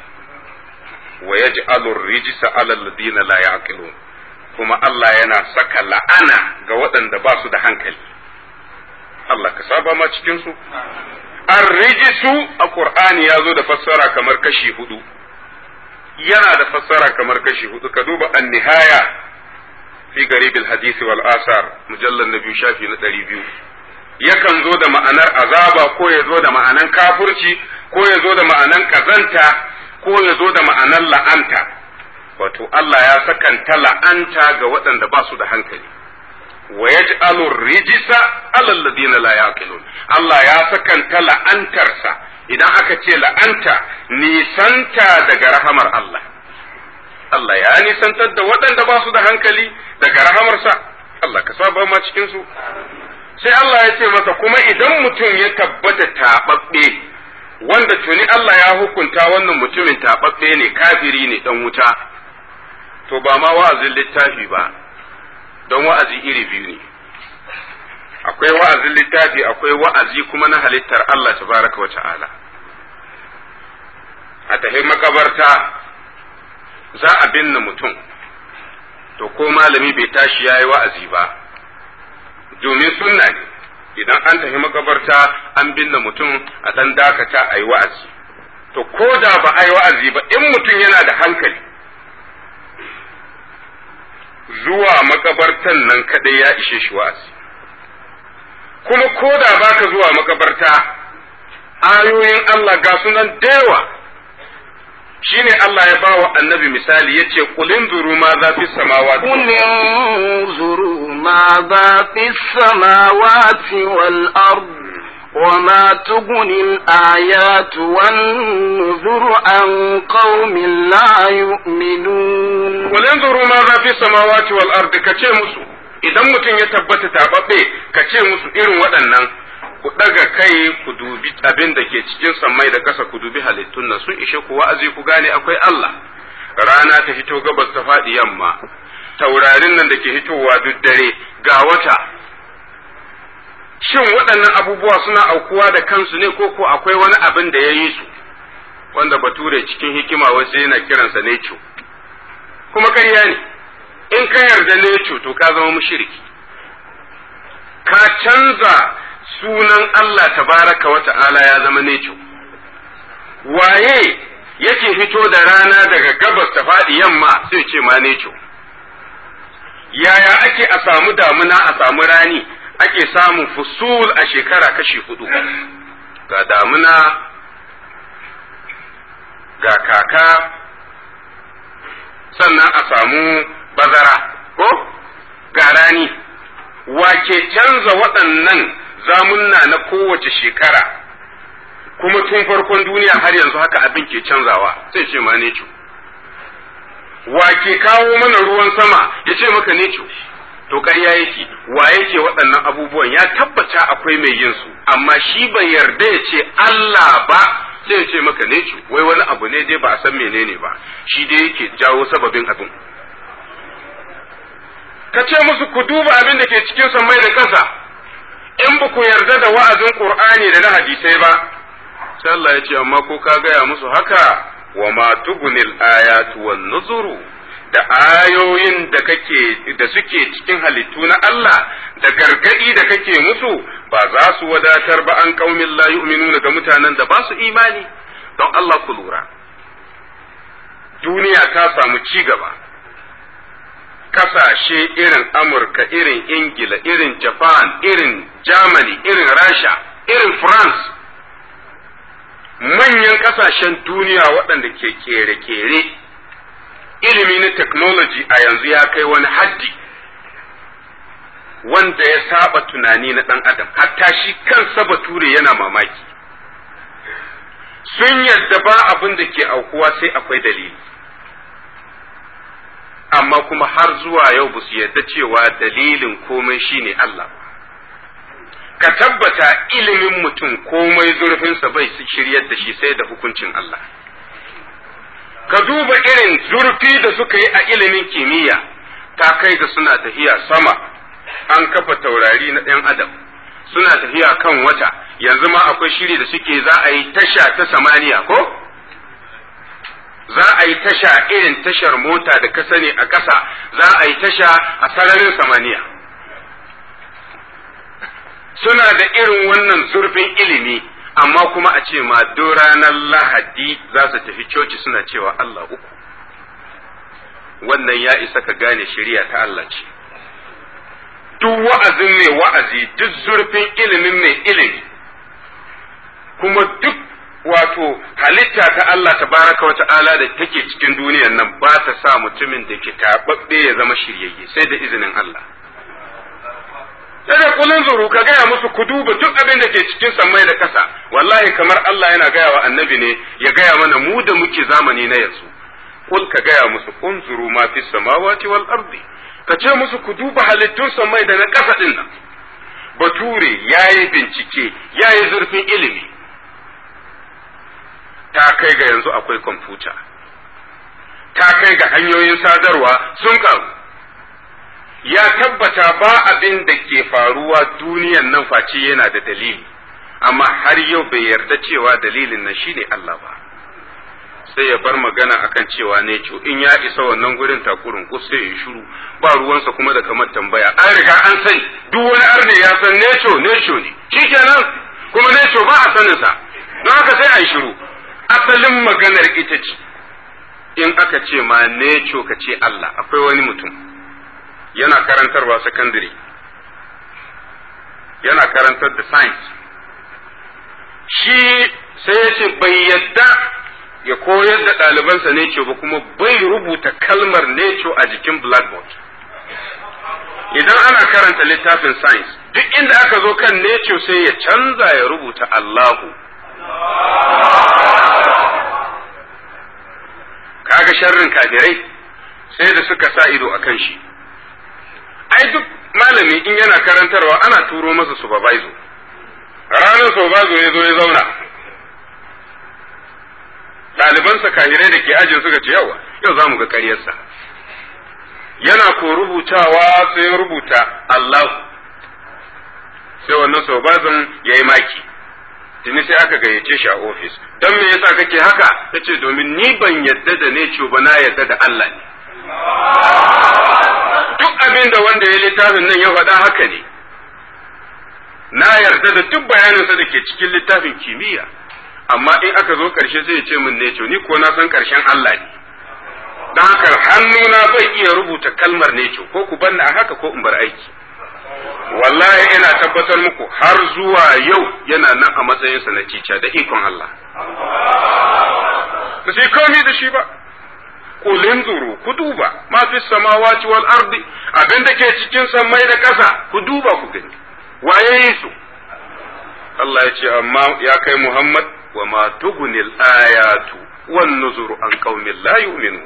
wa yaj'alu rijsa 'ala alladhina la ya'qilun kuma Allah yana saka la'ana ga waɗanda ba su da hankali Allah ka saba ma cikin su ar-rijsu a Qur'ani ya zo da fassara kamar kashi hudu yana da fassara kamar kashi hudu ka duba an-nihaya fi garibil hadisi wal asar mujallal na biyu shafi na ɗari biyu yakan zo da ma'anar azaba ko ya zo da ma'anar kafurci ko ya zo da ma'anar kazanta ko ya zo da ma'anar la'anta wato Allah ya sakanta la'anta ga waɗanda ba su da hankali wa yaj'alu rijisa alal ladina la yaqilun Allah ya sakanta la'antarsa idan aka ce la'anta nisanta daga rahamar Allah Allah ya nisantar da waɗanda ba su da hankali daga rahamarsa Allah ka saba ma cikin su sai Allah ya ce masa kuma idan mutum ya tabbata taɓaɓɓe wanda tuni Allah ya hukunta wannan mutumin taɓaɓɓe ne kafiri ne dan wuta to ba ma wa'azin littafi ba don wa'azi iri biyu ne akwai wa'azin littafi akwai wa'azi kuma na halittar Allah tabaraka wa ta'ala a tafi makabarta za a binne mutum to ko malami bai tashi ya yi wa'azi ba domin sunna ne idan an tafi makabarta an binne mutum a ɗan dakata a yi wa'azi to ko da ba a yi wa'azi ba in mutum yana da hankali zuwa makabartan nan kadai ya ishe shi wa'azi kuma ko da baka zuwa makabarta ayoyin Allah ga sunan dewa shine Allah ya bawa annabi misali yace qulin zuru ma za fi samawati قل انظروا ماذا في السماوات والأرض وما تغني الآيات والنذر عن قوم لا يؤمنون qulin zuru ma za fi samawati wal ardi kace musu idan mutum ya tabbata tababbe kace musu irin waɗannan ku ɗaga kai ku dubi abin da ke cikin sammai da ƙasa ku dubi halittun nan sun ishe ku wa'azi ku gane akwai Allah rana ta hito gabas ta faɗi yamma taurarin nan da ke hitowa duk dare ga wata shin waɗannan abubuwa suna aukuwa da kansu ne ko ko akwai wani abin da ya yi su wanda bature cikin hikima wasu yana kiransa neco kuma ƙarya ne in ka yarda neco to ka zama mushriki ka canza sunan Allah tabaraka wa ta'ala ya zama neco waye yake fito da rana daga gabas ta faɗi yamma sai ce ma neco yaya ake a samu damuna a samu rani ake samun fusul a shekara kashi hudu ga damuna ga kaka sannan a samu bazara ko ga rani wake canza waɗannan zamunna na kowace shekara kuma tun farkon duniya har yanzu haka abin ke canzawa sai ce ma ne wake kawo mana ruwan sama ya ce maka ne to ƙarya yake wa yake waɗannan abubuwan ya tabbata akwai mai yin su amma shi bai yarda ya ce Allah ba sai ya ce maka ne wai wani abu ne dai ba a san menene ba shi dai yake jawo sababin abin ka ce musu ku duba abin da ke cikin sammai da ƙasa in ba ku yarda da wa'azin Qur'ani da na hadisai ba sai Allah ya ce amma ko ka gaya musu haka wa ma tugunil ayatu wan nuzuru da ayoyin da kake da suke cikin halittu na Allah da gargadi da kake musu ba za su wadatar ba an qaumin la yu'minuna ga mutanen da ba su imani don Allah ku lura duniya ta samu ci gaba kasashe irin Amurka irin Ingila irin Japan irin Germany irin Rasha irin France manyan kasashen duniya waɗanda ke kere-kere ilimi na technology a yanzu ya kai wani haddi wanda ya saba tunani na ɗan adam hatta shi kansa bature yana mamaki sun yadda ba abin da ke aukuwa sai akwai dalili amma kuma har zuwa yau ba su yadda cewa dalilin komai shine Allah ka tabbata ilimin mutum komai zurfinsa bai shiryar da shi sai da hukuncin Allah ka duba irin zurfi da suka yi a ilimin kimiyya ta kai da suna tafiya sama an kafa taurari na ɗan adam suna tafiya kan wata yanzu ma akwai shiri da suke za a yi tasha ta samaniya ko za a yi tasha irin tashar mota da ka sani a ƙasa za a yi tasha a sararin samaniya suna da irin wannan zurfin ilimi amma kuma a ce ma duk ranar lahadi za su tafi coci suna cewa Allah uku wannan ya isa ka gane shari'a ta Allah ce duk wa'azin mai wa'azi duk zurfin ilimin mai ilimi kuma duk wato halitta ta Allah tabaraka wa ta'ala da take cikin duniyan nan ba ta sa mutumin da ke taɓaɓɓe ya zama shiryayye sai da izinin Allah sai da kulun zuru ka gaya musu ku duba duk abin da ke cikin sammai da kasa wallahi kamar Allah yana gaya wa annabi ne ya gaya mana mu da muke zamani na yanzu kul ka gaya musu unzuru ma fi samawati wal ardi ka ce musu ku duba halittun sammai da na kasa din nan bature yayi bincike yayi zurfin ilimi ta kai ga yanzu akwai kwamfuta ta kai ga hanyoyin sadarwa sun karu ya tabbata ba abin da ke faruwa duniyan nan face yana da dalili amma har yau bai yarda cewa dalilin nan shine Allah ba sai ya bar magana akan cewa ne in ya isa wannan gurin takurin ku sai ya shiru ba ruwansa kuma da kamar tambaya an riga an sani duk wani arne ya san neco neco ne shikenan kuma neco ba a sanin sa don haka sai a yi shiru asalin maganar ita ce in aka ce ma neco ka ce Allah akwai wani mutum yana karantarwa secondary yana karantar da science shi sai ya ce bai yadda ya koyar da ɗalibansa neco ba kuma bai rubuta kalmar neco a jikin blackboard idan ana karanta littafin science duk inda aka zo kan neco sai ya canza ya rubuta Allahu kaga sharrin kafirai sai da suka sa ido a kan shi ai duk malami in yana karantarwa ana turo masa supervisor ranar sau ba ya zo ya zauna ɗalibansa kahirai da ke ajin suka ce yawa yau za mu ga ƙaryarsa yana ko rubutawa sai ya rubuta Allah sai wannan sau ya yi maki tuni sai aka gayyace shi a ofis don me yasa kake haka ta ce domin ni ban yadda da ne ba na yadda da Allah ne duk abin da wanda ya littafin nan ya faɗa haka ne na yarda da duk bayaninsa da ke cikin littafin kimiyya amma in aka zo ƙarshe sai ya ce min ne ni ko na san ƙarshen Allah ne don haka hannuna bai iya rubuta kalmar ne ko ku banna a haka ko in bar aiki wallahi ina tabbatar muku har zuwa yau yana nan a matsayinsa na cica da ikon Allah ba sai komai da shi ba kulin zuru ku duba ma fi samawati wal ardi abin da ke cikin sammai da ƙasa ku duba ku gani waye yi su Allah ya ce amma ya kai Muhammad wa ma tugunil ayatu wan nuzuru an qaumin la yu'minun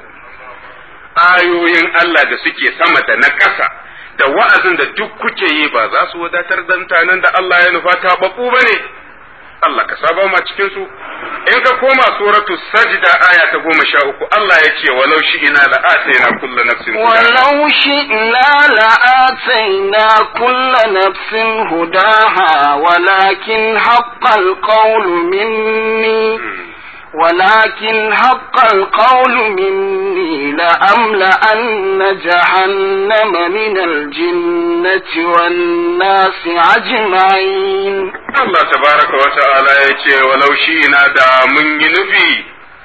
ayoyin Allah da suke sama da na ƙasa da wa'azin da duk kuke yi ba za su wadatar da mutanen da Allah ya nufa ta babu ba ne, Allah ka saba ma cikin su, in ka koma suratu sajda aya ta goma sha uku Allah ya ce walau shi ina la'ataina kulla nafsin ولو شئنا لآتينا كل نفس هداها ولكن حق القول مني ولكن حق القول مني لأملأن جهنم من الجنة والناس أجمعين Allah tabaraka wa ta'ala ya ce walau shi ina da mun yi nufi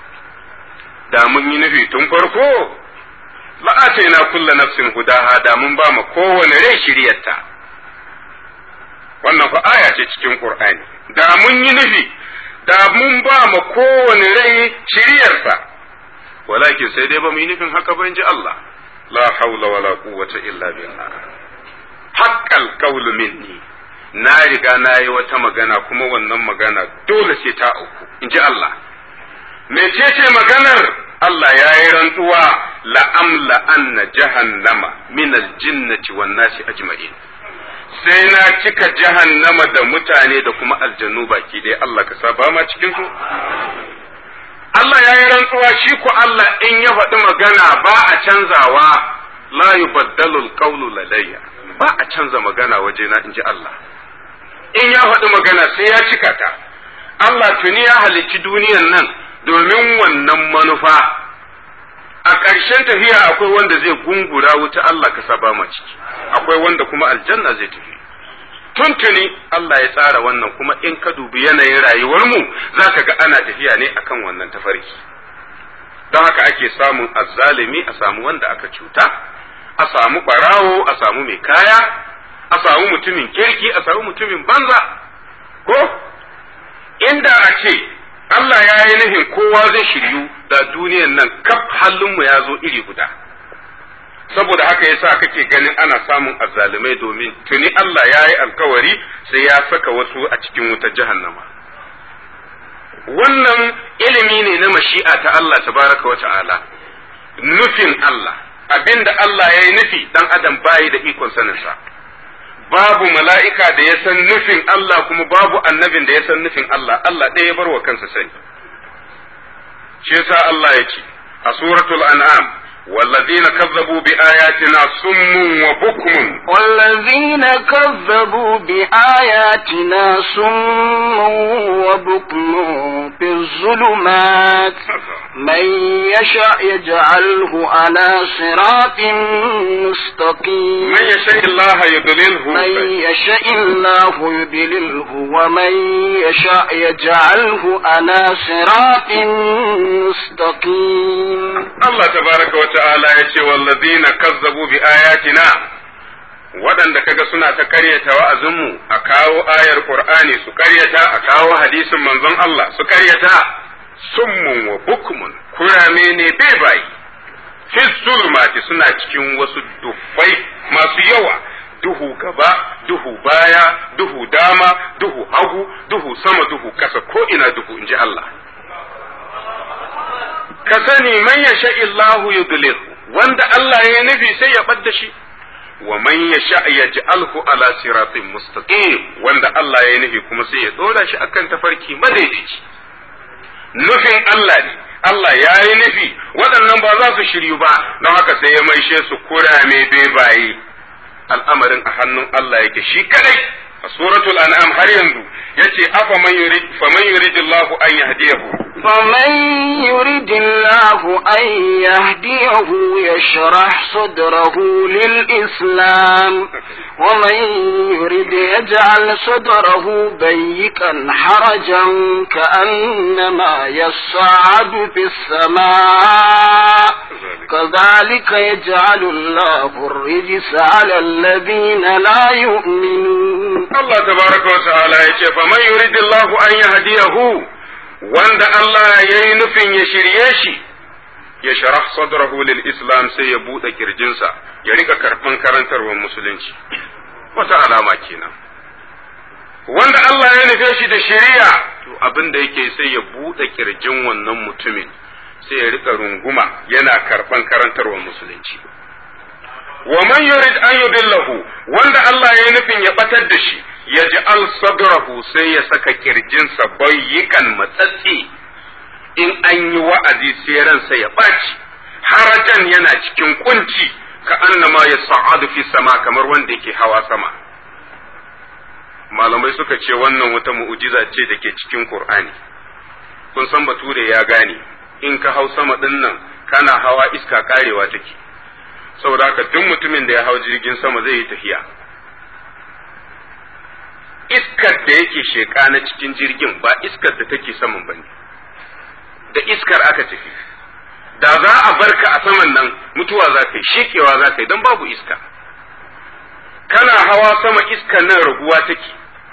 da mun yi nufi tun farko la'ataina kulla nafsin hudaha da mun ba ma kowane rai shiryarta wannan fa aya ce cikin Qur'ani da mun yi nufi da mun ba ma kowane rai shiryarsa walakin sai dai ba mu yi nufin haka ba ji Allah la haula wala quwwata illa billah haqqal qawlu minni na riga na yi wata magana kuma wannan magana dole sai ta auku in ji Allah mecece maganar Allah ya yi rantsuwa la'amla anna jahannama min aljinnati wan nasi ajma'in sai na cika jahannama da mutane da kuma aljannu baki dai Allah ka saba ma cikin su Allah ya yi rantsuwa shi ku Allah in ya faɗi magana ba a canzawa la yubaddalu alqawlu ladayya ba a canza magana wajena in ji Allah in ya faɗi magana sai ya cika ta Allah tuni ya halicci duniyan nan domin wannan manufa a ƙarshen tafiya akwai wanda zai gungura wuta Allah ka saba ma ciki akwai wanda kuma aljanna zai tafi tuntuni Allah ya tsara wannan kuma in ka dubi yanayin rayuwarmu za ka ga ana tafiya ne akan wannan tafarki don haka ake samun azzalimi a samu wanda aka cuta a samu ɓarawo a samu mai kaya a samu mutumin kirki a samu mutumin banza ko inda a ce Allah ya yi nufin kowa zai shiryu da duniyan nan kaf hallinmu ya zo iri guda saboda haka yasa kake ganin ana samun azzalumai domin tuni Allah ya yi alkawari sai ya saka wasu a cikin wutar jahannama wannan ilimi ne na mashi'a ta Allah tabaraka wa ta'ala nufin Allah abinda Allah ya yi nufi dan adam bayi da ikon saninsa babu mala'ika da ya san nufin Allah kuma babu annabin da ya san nufin Allah Allah ɗaya ya bar wa kansa sani shi yasa Allah ya ce a suratul an'am والذين كذبوا بآياتنا صم وبكم والذين كذبوا بآياتنا صم وبكم في الظلمات من يشاء يجعله على صراط مستقيم من يشاء الله يضلله من يشاء الله يضلله ومن يشاء يجعله على صراط مستقيم Allah tabaraka wa ta'ala ya ce wallazina kazzabu bi ayatina waɗanda kaga suna ta karyata wa'azinmu a kawo ayar Qur'ani su karyata a kawo hadisin manzon Allah su karyata summun wa bukmun kurame ne bebayi fi zulmati suna cikin wasu dufai masu yawa duhu gaba duhu baya duhu dama duhu hagu duhu sama duhu kasa ko ina duhu inji Allah ka sani man yasha illahu yudlil wanda Allah ya nufi sai ya ɓadda shi wa man yasha yaj'alhu ala siratin mustaqim wanda Allah ya nufi kuma sai ya dora shi akan tafarki madaidaici nufin Allah ne Allah ya yi nufi waɗannan ba za su shiryu ba don haka sai ya maishe su kurame bebaye al'amarin a hannun Allah yake shi kadai a suratul an'am har yanzu yace afa man yurid fa man yuridillahu an yahdiyahu فمن يرد الله أن يهديه يشرح صدره للإسلام ومن يرد يجعل صدره ضيقا حرجا كأنما يصعد في السماء كذلك يجعل الله الرجس على الذين لا يؤمنون Allah tabaraka wa ta'ala yace fa man yuridillahu an yahdiyahu wanda Allah ya yi nufin ya shirye shi ya sharah sadrahu lil islam sai ya buɗe kirjinsa ya rika karɓan karantarwar musulunci wata alama kenan wanda Allah ya nufe shi da shari'a to abin da yake sai ya buɗe kirjin wannan mutumin sai ya rika runguma yana karɓan karantarwar musulunci wa man yurid an yudillahu wanda Allah ya yi nufin ya batar da shi ya ji al sadrahu sai ya saka kirjinsa bayyikan matsatsi in an yi wa'azi sai ransa ya ɓaci harajan yana cikin kunci ka annama ya sa'adu fi sama kamar wanda yake hawa sama malamai suka ce wannan wata mu'ujiza ce da ke cikin Qur'ani kun san bature ya gane in ka hau sama ɗin nan kana hawa iska karewa take saboda haka duk mutumin da ya hau jirgin sama zai yi tafiya iskar da yake sheƙa na cikin jirgin ba iskar da take saman ba ne da iskar aka tafi da za a barka a saman nan mutuwa za ka yi shekewa za ka yi don babu iska kana hawa sama iskar nan raguwa take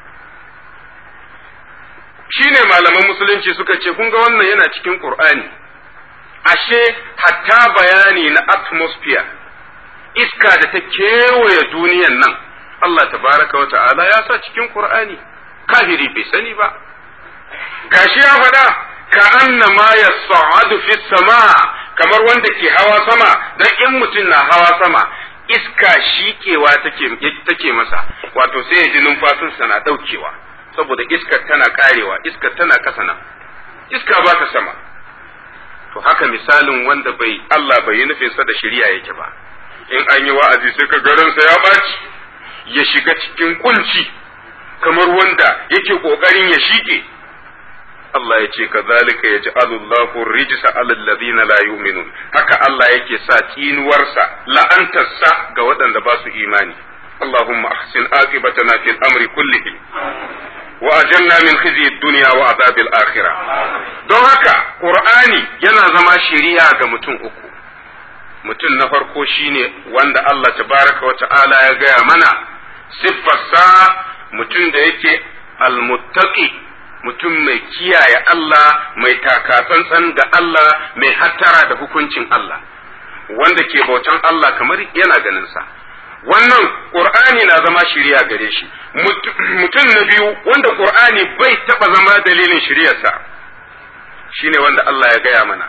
shi ne malaman musulunci suka ce kun ga wannan yana cikin ƙur'ani ashe hatta bayani na atmosphere iska da ta kewaye duniyan nan Allah tabaraka wa ta'ala ya sa cikin Qur'ani kafiri bai sani ba gashi ya faɗa ka anna ma yas'adu fi sama kamar wanda ke hawa sama dan in mutum na hawa sama iska shikewa take take masa wato sai ya ji numfasinsa na daukewa saboda iskar tana karewa iskar tana kasa nan iska ba ta sama to haka misalin wanda bai Allah bai yi nufinsa da shari'a yake ba in an yi wa'azi sai ka garinsa ya ɓaci ya shiga cikin kunci kamar wanda yake ƙoƙarin ya shige Allah ya ce kazalika ya ji Allahu rijisa alal ladina la yu'minun haka Allah yake sa tsinuwarsa la'antarsa ga waɗanda ba su imani Allahumma ahsin aqibatana fil amri kullihi wa ajanna min khizyi dunya wa azabil akhirah don haka Qur'ani yana zama shari'a ga mutum uku mutum na farko shine wanda Allah tabaraka wa ta'ala ya gaya mana siffarsa mutum da yake almuttaqi mutum mai kiyaye Allah mai takatsantsan ga Allah mai hattara da hukuncin Allah wanda ke bautan Allah kamar yana ganinsa wannan Qur'ani na zama shiriya gare shi mutum na biyu wanda Qur'ani bai taba zama dalilin shiryarsa shine wanda Allah ya gaya mana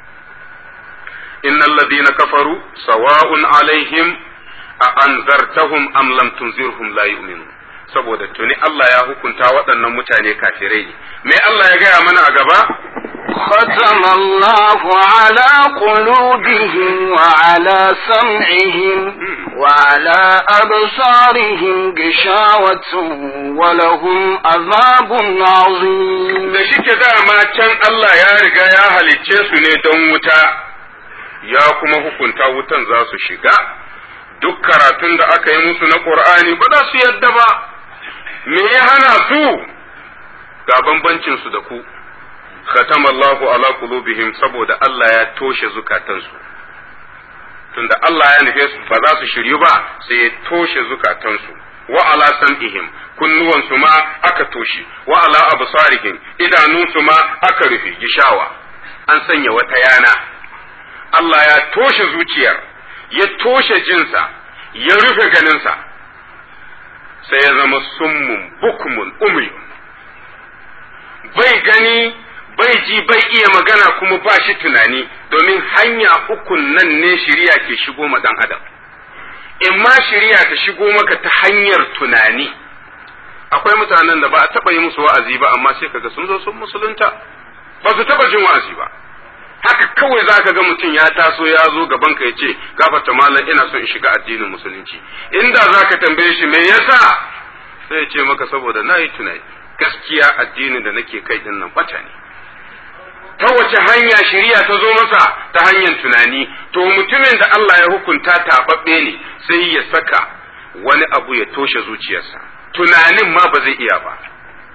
إن الذين كفروا سواء عليهم أأنذرتهم أم لم تنذرهم لا يؤمنون saboda tuni Allah ya hukunta waɗannan mutane kafirai ne me Allah ya gaya mana a gaba ختم الله على قلوبهم وعلى سمعهم وعلى أبصارهم غشاوة ولهم عذاب عظيم da shike dama can Allah ya riga ya halicce su ne don wuta ya kuma hukunta wutan za su shiga duk karatun da aka yi musu na Qur'ani ba za su yadda ba me ya hana su ga bambancin su da ku khatama Allahu ala qulubihim saboda Allah ya toshe zukatansu tunda Allah ya nufe su ba za su shiryu ba sai ya toshe zukatansu wa ala sam'ihim kunnuwansu ma aka toshe wa ala absarihim idanunsu ma aka rufe gishawa an sanya wata yana Allah ya toshe zuciyar ya toshe jinsa ya rufe ganinsa sai ya zama summun bukmun umyun bai gani bai ji bai iya magana kuma ba shi tunani domin hanya ukun nan ne shirya ke shigo ma dan adam in ma shari'a ta shigo maka ta hanyar tunani akwai mutanen da ba a taɓa yi musu wa'azi ba amma sai kaga sun zo sun musulunta ba su taɓa jin wa'azi ba haka kawai za ka ga mutum ya taso ya zo gaban ka ya ce gafarta malam ina son in shiga addinin musulunci inda za ka tambaye shi me yasa sai ya ce maka saboda na yi tunani gaskiya addinin da nake kai din nan bata ne ta wace hanya shari'a ta zo masa ta hanyar tunani to mutumin da Allah ya hukunta taɓaɓɓe ne sai ya saka wani abu ya toshe zuciyarsa tunanin ma ba zai iya ba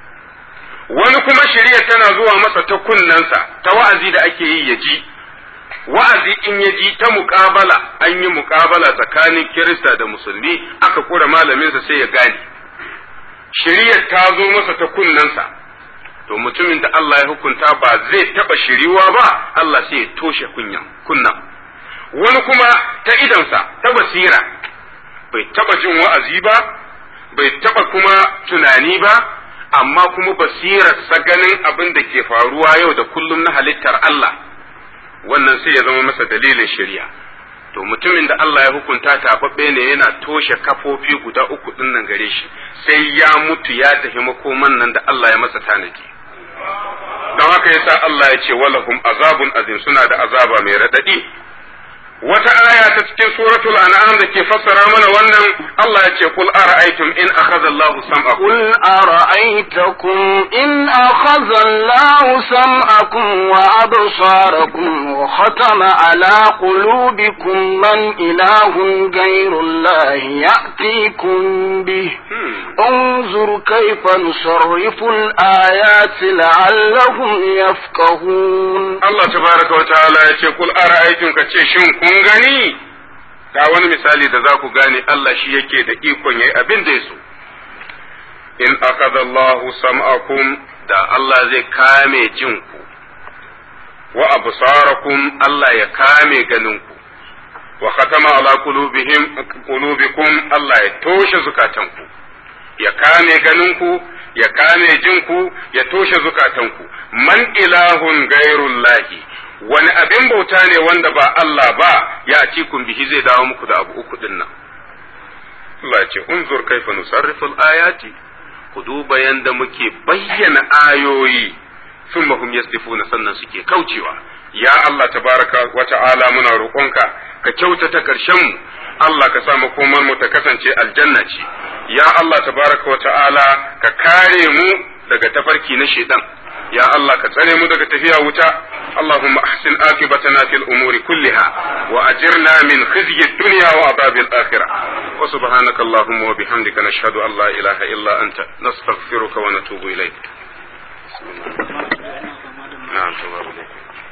wani kuma shari'a tana zuwa masa ta kunnensa ta wa'azi da ake yi ya ji wa'azi in ya ji ta muƙabala an yi muƙabala tsakanin kirista da musulmi aka kura malaminsa sai ya gane shari'ar ta zo masa ta kunnensa to mutumin da Allah ya hukunta ba zai taɓa shiriwa ba Allah sai ya toshe kunyan kunna wani kuma ta idonsa ta basira bai taɓa jin wa'azi ba bai taɓa kuma tunani ba amma kuma basirarsa ganin abin da ke faruwa yau da kullum na halittar Allah wannan sai ya zama masa dalilin shari'a to mutumin da Allah ya hukunta tababbe ne yana toshe kafofi guda uku din nan gare shi sai ya mutu ya tafi makoman nan da Allah ya masa tanadi don haka yasa Allah ya ce walahum azabun azim suna da azaba mai radadi wata aya ta cikin suratul an'am da ke fassara mana wannan Allah ya ce kul ara'aytum in akhadha Allahu sam'akum قل أرأيتكم إن أخذ الله سمعكم وأبصاركم وختم على قلوبكم من إله غير الله يأتيكم به انظر كيف نصرف الآيات لعلهم يفقهون Allah tabaraka wa ta'ala ya ce kul ara'aytum ka ce shin kun gani ga wani misali da za ku gane Allah shi yake da ikon yayi abin da ya so in akada Allahu sam'akum da Allah zai kame jinku wa absarakum Allah ya kame ganinku wa khatama ala qulubihim qulubikum Allah ya toshe zukatanku ya kame ganinku ya kame jinku ya toshe zukatanku man ilahun gairullahi wani abin bauta ne wanda ba Allah ba ya cikin bihi zai dawo muku da abu uku din nan Allah ya ce unzur kaifa nusarrifu ayati ku duba yanda muke bayyana ayoyi thumma hum yasdifuna sannan suke kaucewa ya Allah tabaraka wa ta'ala muna roƙonka ka kyautata ƙarshen mu Allah ka sa makomar mu ta kasance aljanna ce ya Allah tabaraka wa ta'ala ka kare mu daga tafarki na shedan ya Allah ka tsare mu daga tafiya wuta اللهم أحسن عاقبتنا في الأمور كلها وأجرنا من خزي الدنيا وعذاب الآخرة وسبحانك اللهم وبحمدك نشهد أن لا إله إلا أنت نستغفرك ونتوب إليك نعم تبارك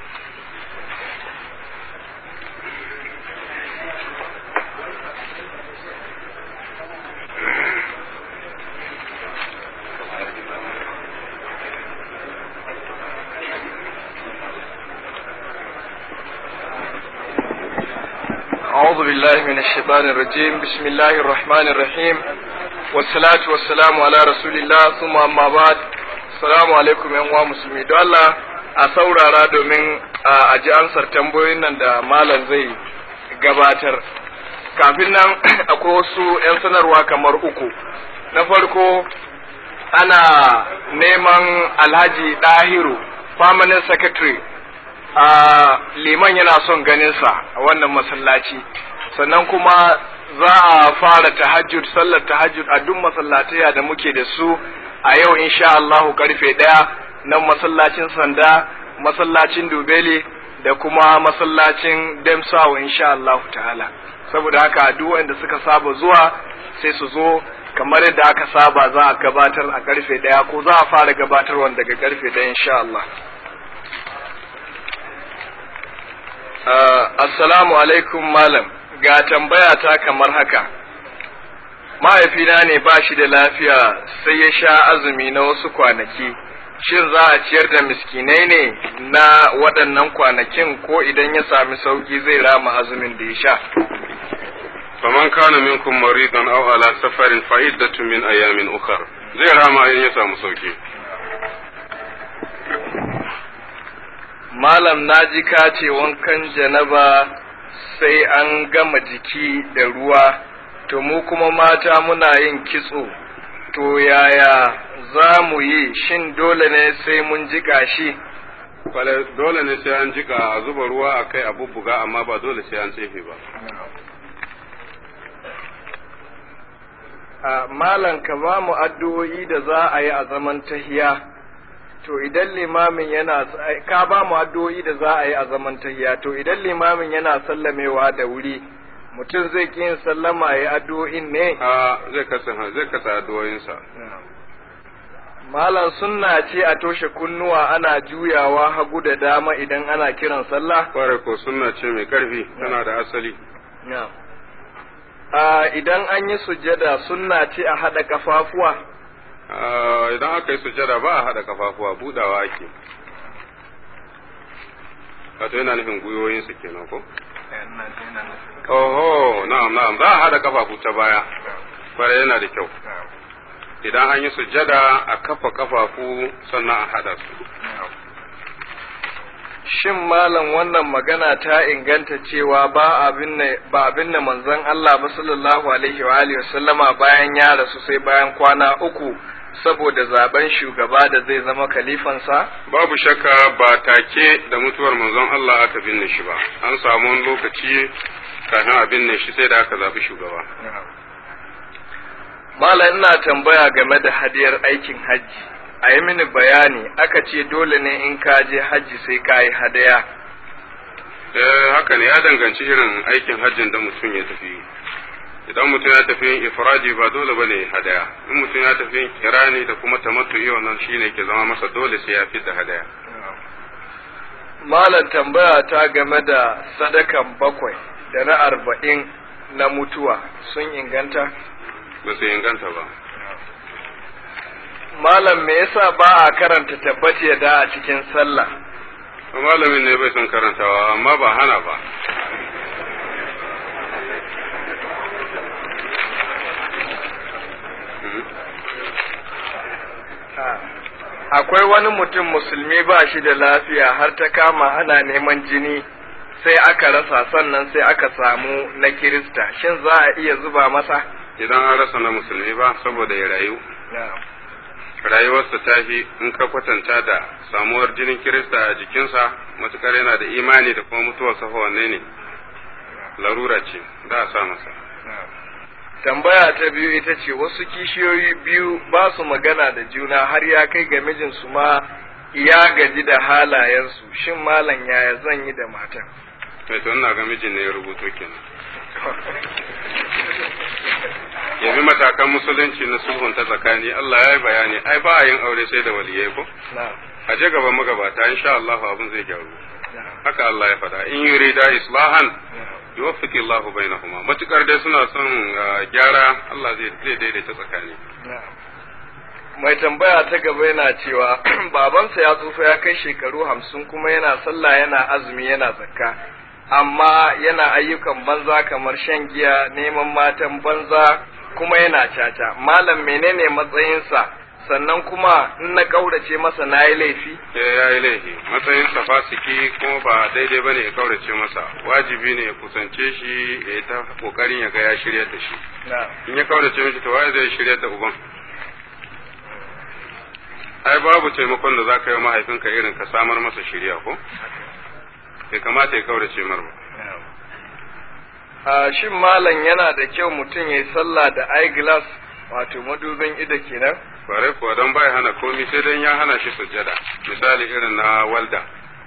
أعوذ بالله من الشيطان الرجيم بسم الله الرحمن الرحيم والصلاة والسلام على رسول الله ثم أما بعد السلام عليكم يا uwa musulmi don Allah a saurara domin a ji ansar tambayoyin nan da malam zai gabatar kafin nan akwai wasu 'yan sanarwa kamar uku na farko ana neman alhaji dahiru permanent secretary a liman yana son ganinsa a wannan masallaci sannan kuma za a fara tahajjud sallar tahajjud a duk masallataya da muke da su a yau insha Allahu karfe ɗaya nan masallacin sanda masallacin dubeli da kuma masallacin demsawa insha Allahu ta'ala saboda haka duk wanda suka saba zuwa sai su zo kamar yadda aka saba za a gabatar a karfe ɗaya ko za a fara gabatarwa daga karfe ɗaya insha Allah Uh, assalamu alaikum malam ga tambaya ta kamar haka mahaifina ne ba shi da lafiya sai ya sha azumi na wasu kwanaki shin za a ciyar da miskinai ne na waɗannan kwanakin ko idan ya sami sauki zai rama azumin da ya sha faman kana minkum maridan aw ala safarin fa iddatun min ayamin ukhra zai rama in ya samu sauki malam naji ka ce wankan janaba sai an gama jiki da ruwa to mu kuma mata muna yin kitso to yaya za mu yi shin dole ne sai mun jiƙa shi Kwale dole ne sai an jika a zuba ruwa a kai a bubbuga amma ba dole sai an tsefe ba. a malam ka ba mu addu'o'i da za a yi a zaman tahiya to idan limamin yana ka ba mu addu'o'i da za a yi a zaman tahiya to idan limamin yana sallamewa da wuri mutum zai ki yin sallama ya yi addu'o'in ne A zai kasa zai kasa addu'o'insa. malam sunna ce a toshe kunnuwa ana juyawa hagu da dama idan ana kiran sallah Kware ko sunna ce mai karfi tana da asali. a idan an yi sujjada sunna ce a haɗa kafafuwa Ah, Idan aka yi sujada ba a haɗa kafafuwa budawa ake. Wato yana nufin gwiwoyinsa kenan ko? Oho, na'am na'am za a haɗa kafafu ta baya. Kware yana da kyau. Idan an yi sujada a kafa kafafu sannan a haɗa su. Shin malam wannan magana ta inganta cewa ba abin ne ba abin da manzon Allah ba sallallahu alaihi wa alihi wasallama bayan ya rasu sai bayan kwana uku saboda zaben shugaba da zai zama kalifansa? Babu shakka ba take da mutuwar manzon Allah aka binne shi ba. An samu wani lokaci kafin a binne shi sai da aka zaɓi shugaba. Malam ina tambaya game da hadiyar aikin hajji. A yi mini bayani aka ce dole ne in ka je hajji sai ka yi hadaya. Eh haka ne ya danganci irin aikin hajjin da mutum ya tafi. Idan mutum ya tafi yin ifradi ba dole ba ne hadaya. In mutum ya tafi yin kirani da kuma tamattu'i wannan shine ke zama masa dole sai ya da hadaya. Malam tambaya ta game da sadakan bakwai da na arba'in na mutuwa sun inganta? Ba su inganta ba. Malam me yasa ba a karanta tabbaci da a cikin sallah? Malamin ne bai son karantawa amma ba hana ba. Akwai wani mutum musulmi ba shi da lafiya har ta kama ana neman jini sai aka rasa sannan sai aka samu na Kirista. Shin za a iya zuba masa? Idan an rasa na musulmi ba saboda ya rayu. Rayuwarsa ta fi in ka kwatanta da samuwar jinin Kirista a jikinsa matukar yana da imani da kuma mutuwarsa fa wanne ne. Larura ce, za a sa masa. Tambaya ta biyu ita ce wasu kishiyoyi biyu ba su magana da juna har ya kai ga mijinsu ma ya gaji da halayensu shin malam yaya zan yi da matan Mai to ina ga mijin ne ya rubuto kenan. Ya bi matakan musulunci na sulhun ta tsakani Allah ya yi bayani ai ba a yin aure sai da waliyai ko? A je gaban magabata insha Allah abin zai gyaru. Haka Allah ya faɗa in yurida islahan yuwaffiqu Allahu bainahuma matukar dai suna son gyara Allah zai zai daidaita tsakani mai tambaya ta gaba yana cewa babansa ya tsufa ya kai shekaru hamsin kuma yana sallah yana azumi yana zakka amma yana ayyukan banza kamar shan giya neman matan banza kuma yana caca malam menene matsayinsa sannan kuma in na kaurace masa na yi laifi ya yi laifi matsayin sa fasiki kuma ba daidai bane ya kaurace masa wajibi ne ya kusance shi ya yi ta kokarin ya ga ya shiryar da shi in ya kaurace mishi to waye zai shiryar da uban ai babu taimakon da za ka yi mahaifinka irin ka samar masa shirya ko bai kamata ya kaurace mar ba a shin malam yana da kyau mutum ya yi sallah da eyeglass wato madubin ido kenan bare kuwa don bai hana komi sai dan ya hana shi sujjada misali irin na walda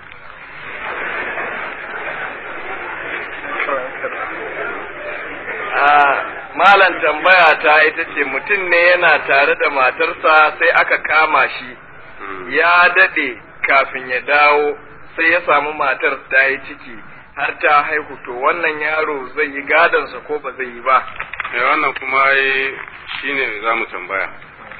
malam tambaya ta ita ce mutum ne yana tare da matarsa sai aka kama shi ya dade kafin ya dawo sai ya samu matar ta yi ciki har ta haihu to wannan yaro zai yi gadonsa ko ba zai yi ba eh wannan kuma shine za mu tambaya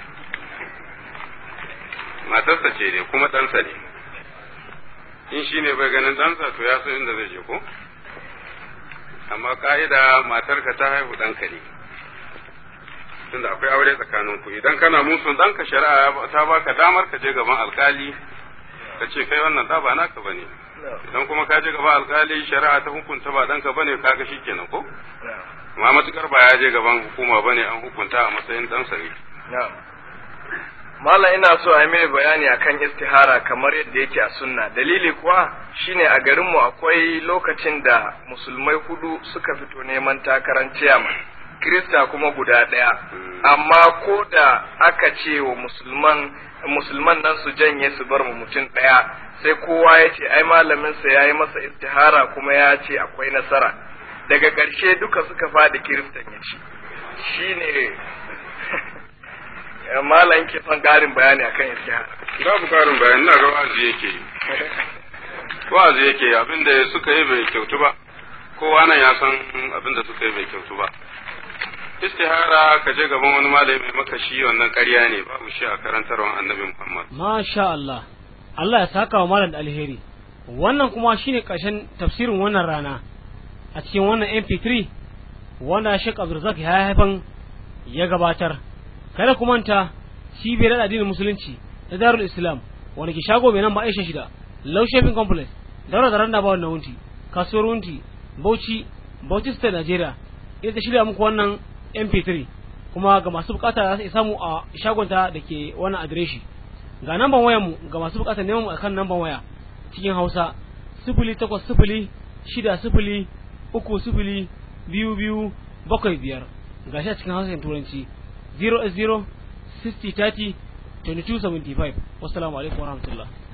matarsa ce ne kuma ɗansa ne in shi ne bai ganin ɗansa to ya san inda zai je ko amma ka'ida matarka ta haihu ɗanka ne tunda akwai aure tsakanin ku idan kana musun ɗanka shari'a ta baka damar ka je gaban alkali ka ce kai wannan ɗa ba naka bane idan kuma ka je gaban alkali shari'a ta hukunta ba ɗanka bane kaga shikenan ko amma matukar ba ya je gaban hukuma bane an hukunta a matsayin dan sare na'am Malam ina so a yi mini bayani akan istihara kamar yadda yake a sunna dalili kuwa shine a garinmu akwai lokacin da musulmai hudu suka fito neman takarar ciyaman Kirista kuma guda ɗaya amma ko da aka ce wa musulman musulman nan su janye su bar mu mutum ɗaya sai kowa ya ce ai malaminsa ya yi masa istihara kuma ya ce akwai nasara daga ƙarshe duka suka faɗi kiristan ya ci shine malam ke son ƙarin bayani akan istihara babu karin bayani ina ga wa'azi yake yi wa'azi yake yi abinda suka yi bai kyautu ba kowa nan ya san abinda suka yi bai kyautu ba istihara ka je gaban wani malami mai maka shi wannan ƙarya ne babu shi a karantarwar annabi Muhammad Masha Allah, Allah ya saka wa malam da alheri. Wannan kuma shine ƙarshen tafsirin wannan rana a cikin wannan MP3 wanda Sheikh Abdulrazak ya haifan ya gabatar. Kada ku manta cibiyar addinin musulunci ta Darul Islam wanda ke shago mai nan ba Aisha shida, Low Shopping Complex, Daura da Randa ba wannan wunti, kasuwar wunti, Bauchi, Bauchi State Nigeria. Ita ta shirya muku wannan MP3 kuma ga masu bukata za su iya samu a shagonta da ke wannan adireshi ga namban wayar mu ga masu bukata neman mu akan namban waya cikin Hausa sifili takwas sifili shida sifili uku sifili biyu biyu bakwai biyar ga shi a cikin Hausa da Turanci 0 0 60 30 22 75 wassalamu alaikum warahmatullahi